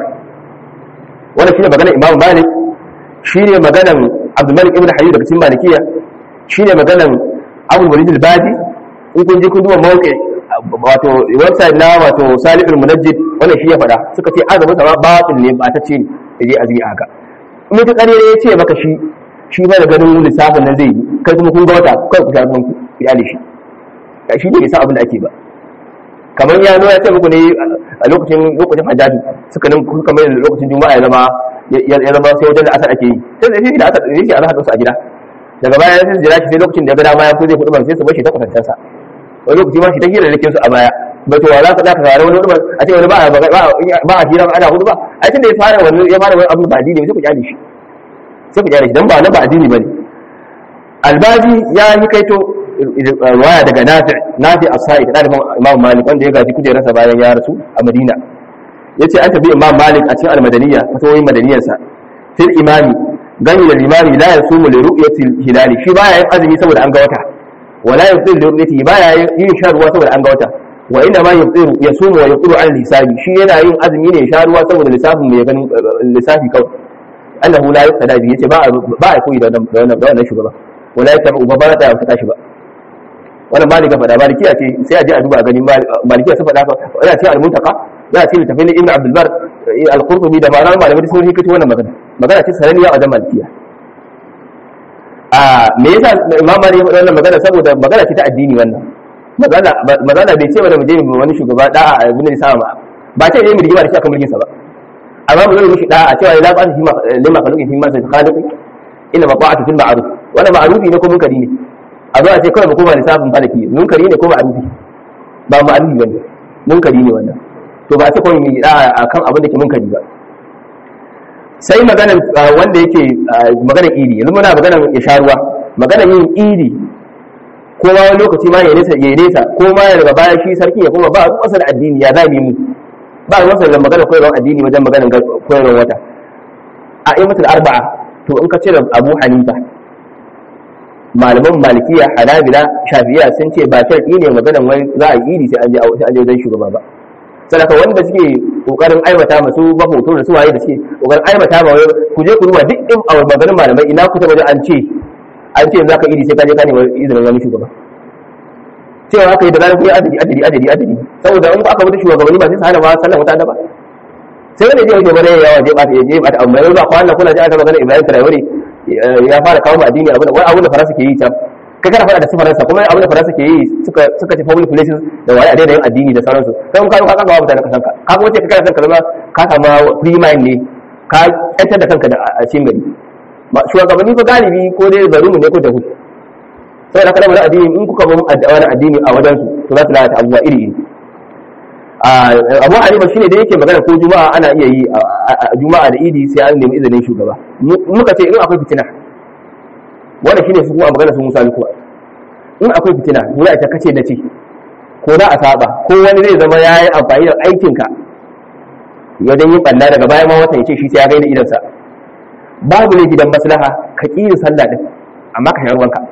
[SPEAKER 1] wannan shine maganar Imam Malik shine maganan Abdul Malik ibn Hayy daga cikin Malikiya shine maganan Abu Walid al-Badi in kun je kun duba mawqi wato website na wato Salih al-Munajjid wannan shi ya faɗa suka ce azumin sa batil ne ba ta ce ne je azumi haka in ta kare ya ce maka shi shi ba da ganin lissafin nan zai yi kai kuma kun ga wata kai ku shafi ku iyali shi shi ne sa abin da ake ba kamar ya zo ya ce muku ne a lokacin lokacin hajjaji suka nan kuka mai lokacin juma'a ya zama ya zama sai wajen da asar ake yi sai da shi da asar ne shi a zaka su a gida daga baya sai jira shi sai lokacin da ya ga dama ya so zai kudu ban sai su bashi ta kwatancansa wani lokaci ma shi ta hira rikin su a baya ba to za ka za ka fara wani hudu a ce wani ba a hira ana hudu ba a cikin da ya fara wani ya fara wani abu ba addini sai ku kyale shi sai ku kyale shi dan ba na ba addini bane albazi ya yi kaito waya daga nafi nafi as-sa'i da dalibin imam malik wanda ya gaji kujerarsa bayan ya rasu a madina yace an tabi imam malik a cikin al-madaniyya fatawoyin madaniyarsa fil imami gani da limami la yasumu li ru'yati hilali shi baya yin azumi saboda an ga wata wala yafṭiru li ru'yati baya yin shan ruwa saboda an ga wata wa inna ma yafṭiru yasumu wa yaqulu an lisabi shi yana yin azumi ne sha ruwa saboda lissafin mai ganin lissafi kawai annahu la yaqtada bi yace ba ba a koyi da wannan da wannan shugaba wala yatabu ba ba ta ta shi ba wannan malika faɗa malikiya ce sai a je a duba a gani malikiya su faɗa yana ce al-muntaka yana ce littafin ibn abdul bar al-qurtubi da ma'anar malamai sun hikito wannan magana magana ce sananniya a wajen malikiya a me yasa imam malik ya faɗa wannan magana saboda magana ce ta addini wannan magana magana bai ce wanda mu je mu wani shugaba da'a a ibn isa ba ba ce ne mu rigima da shi akan mulkin sa ba amma mu zai mishi da'a cewa la ba'at fi ma lima khaluqi fi ma sai khaliqi illa maqa'atu fil ma'ruf wannan ma'rufi ne ko munkari ne a zo a ce kawai mu koma lissafin falaki munkari ne ko ma'rufi ba ma'rufi bane munkari ne wannan to ba a ce kawai mu yi da'a akan abin da ke munkari ba sai maganar wanda yake maganar idi yanzu muna maganar ya sha ruwa maganar yin idi ko ma wani lokaci ma ya nesa ya nesa ko ma ya daga baya shi sarki ya kuma ba ruwansa da addini ya zami mu ba ruwansa da maganar koyarwar addini wajen maganar koyarwar wata a imatul arba'a to in ka cire abu hanifa malaman malikiya hanabila shafiya sun ce ba sharɗi ne maganar wai za a yi idi sai an je sai an je wajen shugaba ba sadaka wanda suke kokarin aibata masu ba hoto da su waye da suke kokarin aibata ba ku je ku ruwa duk in a maganar malamai ina ku ta wajen an ce an ce za ka idi sai ka je ka nemi izinin wani shugaba cewa haka yi da zarar kun yi adadi adadi adadi adadi saboda in aka mutu shugabanni ba sai su hana ma sallan wata ba sai wanda zai wuce bane yawa je bata je bata amma yanzu akwai wannan kula ji aka magana Ibrahim Traore ya fara kawo addini abin wani abin da Faransa ke yi can kai kana faɗa da su Faransa kuma abin da Faransa ke yi suka suka ce public places da waye a daina yin addini da sauransu sai mun kawo ka kawo mutane ka sanka ka kuma ce ka kana kanka zama ka samu free mind ne ka yantar da kanka da a cikin gari shugabanni ko galibi ko dai zarumu ne ko da hudu sai da kalmar addini in kuka bin wani addini a wajen su to za su lalata abubuwa iri iri abu hanifa shine da yake magana ko juma'a ana iya yi a juma'a da idi sai an nemi izinin shugaba muka ce in akwai fitina wanda shine su kuma magana su musa kuwa in akwai fitina dole a kace na ce ko za a saba ko wani zai zama ya yi amfani da aikinka wajen yin ɓanna daga bayan ma watan ya ce shi sai ya gaida idansa babu ne gidan maslaha ka ƙi yin sallah din amma ka shayar wanka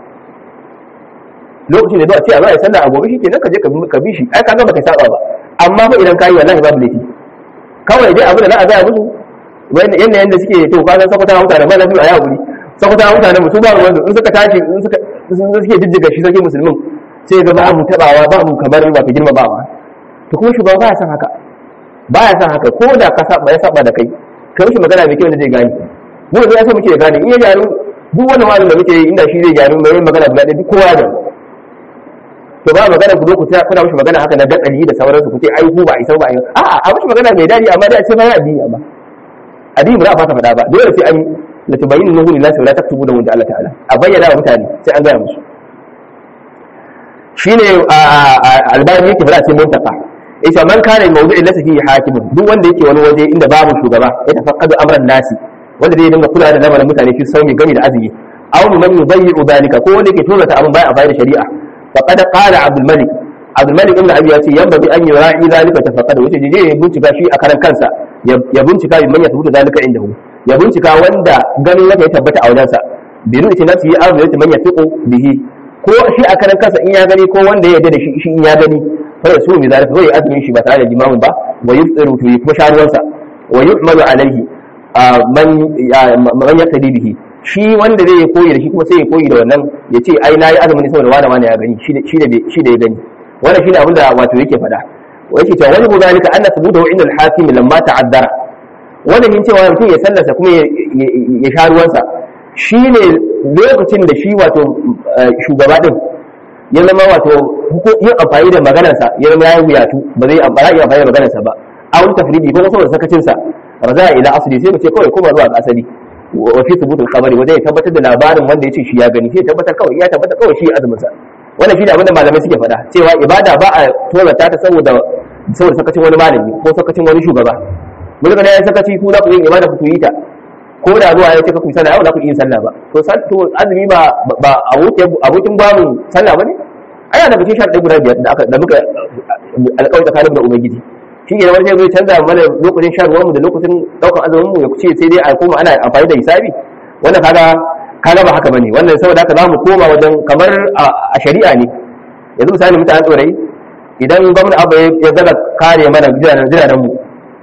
[SPEAKER 1] lokacin da zuwa ce a zo a yi sallah a gobe shi kenan ka je ka bi shi ai ka ga baka saba ba amma fa idan ka yi wallahi babu laifi kawai dai abu da za a gaya musu wanda yanda yanda suke to ka san sakwata mutane ba na biyu a yawo guri sakwata mutane musu ba wanda in suka tashi in suka in suke jijjiga shi sarki musulmin sai ga ba mu tabawa ba mu kamar ba ta girma ba to kuma shugaba ba ya san haka ba ya san haka ko da ka saba ya saba da kai kai mishi magana mai kyau da zai gane mu da ya so muke gane in ya gyaru duk wani wa'azin da muke yi inda shi zai gyaru mai magana guda ɗaya duk kowa ya gyaru to ba magana ku zo ku kuna mishi magana haka na gatsali da sauransu ku ce ai ku ba a isa ba a yi a'a a mishi magana mai dadi amma dai a ce ba ya addini amma addini ba za a fasa faɗa ba dole sai an la tubayyinu lahu lillahi wa la taktubu lahu Allah ta'ala a bayyana wa mutane sai an gaya musu shine albani yake fara cikin muntaka yace man kana mawdu'i lasa fihi hakimun duk wanda yake wani waje inda babu shugaba ya tafaqqadu amran nasi wanda zai dinga kula da lamarin mutane fi sauni gami da azumi aw man yudayyi'u dalika ko wanda yake tozata abin baya a bayar shari'a faqad qala abdul malik abdul malik ibn abi yace yamba bi an yura'i zalika tafaqqada wace je ya bincika shi a karan kansa ya bincika bi man ya tabbata zalika indahu ya bincika wanda ganin yake ya tabbata a wajensa bi nuti nafsi ya azu yati man yatiqu bihi ko shi a karan kansa in ya gani ko wanda ya yarda da shi shi in ya gani fa ya sumi zalika zai azumin shi ba tare da limamin ba wa yufṭiru to kuma sharuwansa wa yu'malu alaihi man man yaktadi bihi shi wanda zai yi koyi da shi kuma sai ya koyi da wannan ya ce ai na yi azumi ne saboda wani wani ya gani shi da ya gani wannan shi ne abin da wato yake faɗa yake cewa wani ko zalika anna thubutu inda al-hakim lamma ta'addara wannan yin cewa mutum ya sallasa kuma ya sha ruwansa shine lokacin da shi wato shugaba din ya zama wato yin amfani da maganarsa ya zama ya yi wuyatu ba zai amfani da maganarsa ba a wani tafridi ko saboda sakacinsa raza ila asali sai mu ce kawai kuma zuwa ga asali wa fi thubutul khabari wanda ya tabbatar da labarin wanda yace shi ya gani sai tabbatar kawai ya tabbatar kawai shi azumin sa wannan shi ne abinda malamai suke faɗa cewa ibada ba a tozarta ta saboda saboda sakacin wani malami ko sakacin wani shugaba mun ga ya sakaci ku za ku yi ibada ku yi ta ko da zuwa ya ce ka ku sallah yau za ku yi sallah ba to to azumi ba ba abokin abokin babu sallah bane ai da cikin sharɗi guda biyar da aka da muka alƙawari tsakanin da ubangiji shi ne wani zai canza mana lokacin shan ruwanmu da lokacin ɗaukar azumin mu ya ce sai dai a koma ana amfani da hisabi wannan kaga kaga ba haka bane wannan saboda haka zamu koma wajen kamar a shari'a ne yanzu misali mutanen tsorai idan gwamnati abu ya zaga kare mana jiranen mu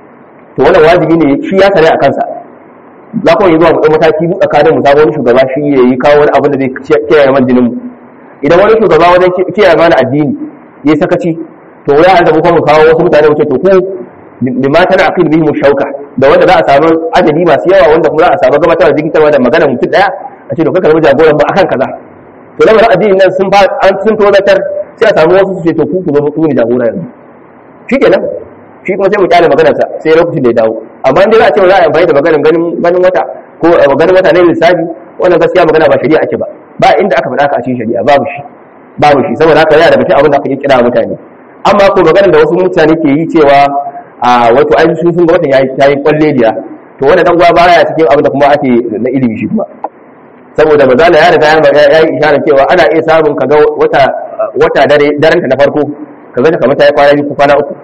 [SPEAKER 1] to wannan wajibi ne shi ya sare a kansa za ku yi zuwa mu mataki mu tsakanin mu sabon shugaba shi ya yi kawo wani abu da zai kiyaye man jinin mu idan wani shugaba wajen kiyaye mana addini ya sakaci to ya hada kuma mu kawo wasu mutane wuce to ku bima tana aqil bihim shauka da wanda za a samu adadi masu yawa wanda kuma za a samu gabatar da jikitarwa da magana mutum daya a ce to kai karbi jagoran ba akan kaza to lamarin addini nan sun an sun tozatar sai a samu wasu su ce to ku ku zo ku ne jagora yanzu shikenan shi kuma sai mu kyale maganar sa sai lokacin da ya dawo amma in dai za a ce za a amfani da maganar ganin ganin wata ko ganin wata ne lissafi wannan gaskiya magana ba shari'a ake ba ba inda aka faɗa ka a cikin shari'a babu shi babu shi saboda haka yana da cikin abin da aka yi kira mutane amma ko maganar da wasu mutane ke yi cewa a wato ai su sun ga watan yayi yayi kwalleliya to wannan dan gwa baya cikin abin da kuma ake na ilimi shi kuma saboda mazala ya riga ya yi isharar cewa ana iya samun kaga wata wata dare daren ta na farko kaga ta kamar ta yi kwana biyu ko kwana uku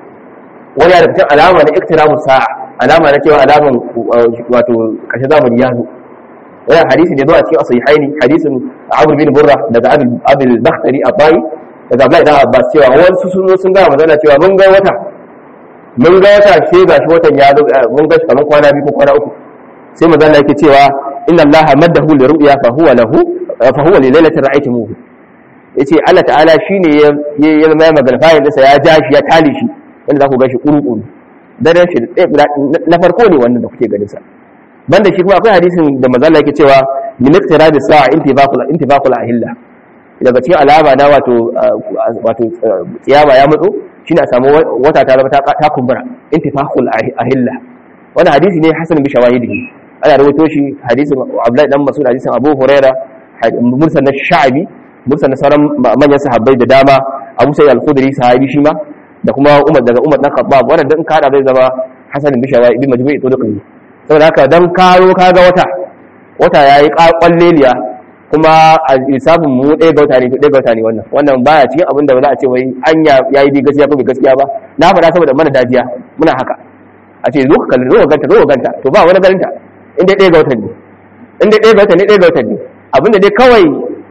[SPEAKER 1] wani da cikin alama na iktiramu sa'a alama na cewa alaman wato kashe zamani ya zo wannan hadisi ne zo a cikin asahihaini hadisin Abu bin Burra daga Abul Bakhtari Abai daga Abdullahi dan Abbas cewa wasu sun zo sun ga manzala cewa mun ga wata mun ga wata ce gashi watan ya zo mun ga shi kamar kwana biyu ko kwana uku sai manzala yake cewa inna Allah maddahu li ru'ya fa huwa lahu fa huwa li lailatin ra'aytumuhu yace Allah ta'ala shine ya ya mai magana fa'in sa ya ja shi ya tali shi wanda za ku ga shi kuru-kuru daren shi na farko ne wannan da kuke ganin sa banda shi kuma akwai hadisin da mazalla yake cewa min iqtirabi sa'a intibaqul intibaqul ahilla daga cikin alama na wato wato kiyama ya matso shine a samu wata ta zama ta kumbura intifaqul ahilla wannan hadisi ne hasan bi shawahidihi ana rawaito shi hadisin Abdullahi dan Mas'ud hadisin Abu Huraira mursal na Sha'bi mursal na sauran manyan sahabbai da dama Abu Sa'id al-Khudri sahabi shi ma da kuma Umar daga Umar dan Khattab wannan dan kada zai zama hasan bi shawahi bi majmu'i tuduqi saboda haka dan karo kaga wata wata yayi kwalleliya kuma a lissafin mu ɗaya ga wata ne ɗaya ga wata ne wannan wannan baya cikin abin da ba za a ce wai anya yayi bi gaskiya ko bai gaskiya ba na faɗa saboda mana dajiya muna haka a ce zo ka kalli zo ka ganta zo ka ganta to ba wani ganinta in dai ɗaya ga watan ne in dai ɗaya ga watan ne ɗaya ga watan ne abinda dai kawai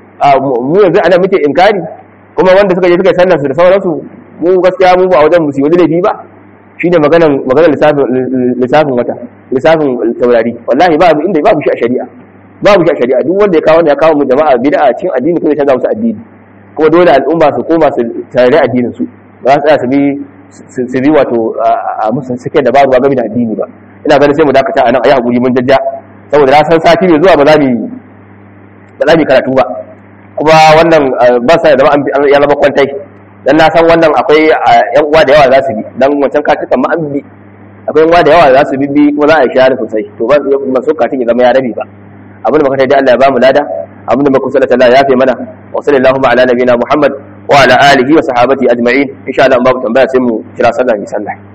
[SPEAKER 1] mu yanzu ana muke inkari kuma wanda suka je suka sallar su da sauransu mu gaskiya mu ba a wajen musu wani laifi ba shine maganan maganar lissafin lissafin wata lissafin taurari wallahi ba inda babu shi a shari'a babu shi a shari'a duk wanda ya kawo ya kawo mu jama'a bid'a cikin addini ko ya canza musu addini kuma dole al'umma su koma su tare addinin su ba su tsaya su bi su bi wato a musu suke da baruwa game da addini ba ina ganin sai mu dakata anan ayi hakuri mun jajja saboda na san sati mai zuwa ba za mu ba za mu karatu ba kuma wannan ba sa da ya zama kwantai dan na san wannan akwai yan uwa da yawa za su bi dan wancan katukan ma an bi akwai yan uwa da yawa za su bi kuma za a yi shahara sosai to ba masu katin ya zama ya rabi ba abin da muka tayi Allah ya ba mu lada abin da muka sallata Allah ya fi mana wa sallallahu ala nabiyina Muhammad wa ala alihi wa sahabati ajma'in insha Allah babu tambaya sai mu kira sallah mi sallah